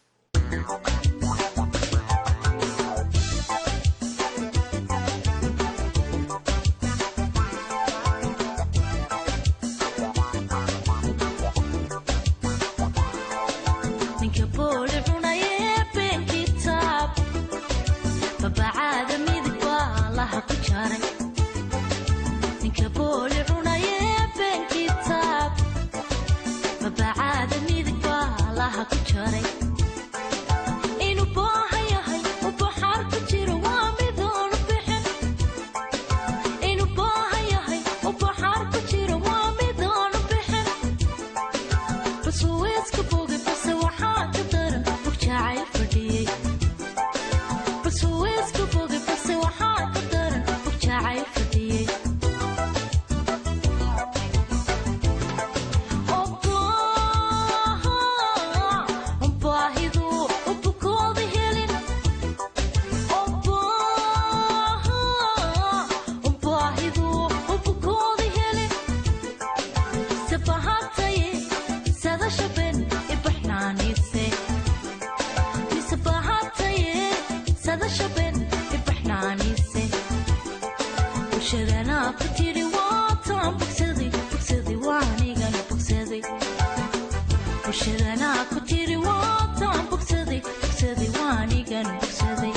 ninka booli cunayee been kitaab babacaada midig baa laha ku jaray ninka booli cunayee been kitaab babacaada midig baa laha ku jaray inuu baahan yahay u baxaar ku jiro waa midoonu bixin inuu baahan yahay u baxaar ku jiro waa midoonu bixin basuweeska boge base waxaa ka daran bog jacayl fadhiyey basuweeska boge base waxaa ka daran bog jacayl fadhiyey baahidu u bukooda helin baahidu u bukooda helin sabahataye sadashaben ibaxnaanise misabahataye sadashaben ibaxnaanise bulshadanaa ku tiri waataan bogsaday bogsaday waanigana bogsaday bulshadanaa ku tiri waataan bogsaday bogsaday waanigan bogsaday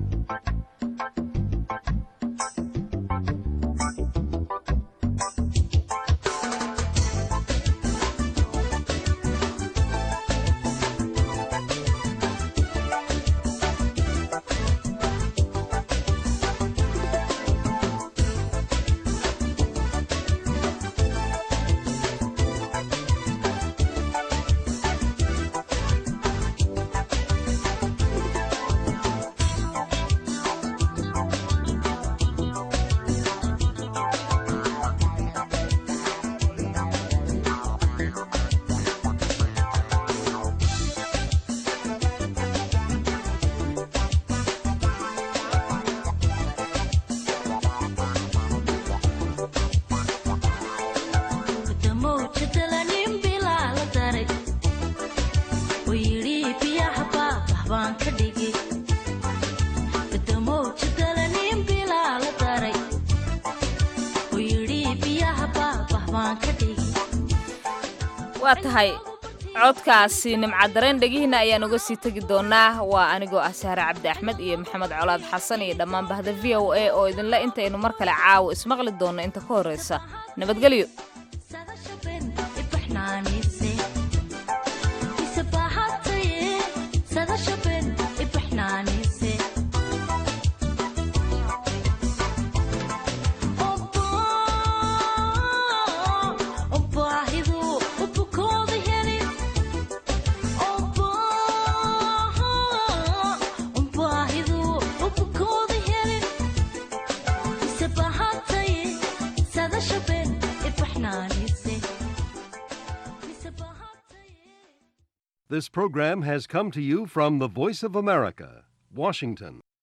damowjadalanin bilaa la daray oo yidhi biyaha baabah baan ka dhigi damowjadalanin bilaa la daray oo yidhi biyaha baabah baan ka dhigi waa tahay codkaasi nimcadareen dhegihiina ayaan uga sii tegi doonaa waa anigoo ah sahre cabdi axmed iyo maxamed colaad xasan iyo dhammaan bahda v o a oo idinle intaynu mar kale caawo ismaqli doonno inta ka horraysa nabadgelyo ibaxnaanise misabahataye sadashaben ibaxnaanise baahidu u bukooda helin baahidu u bukooda helin misabahataye sadashaben ibaxnaanise This program has come to you from the Voice of America, Washington.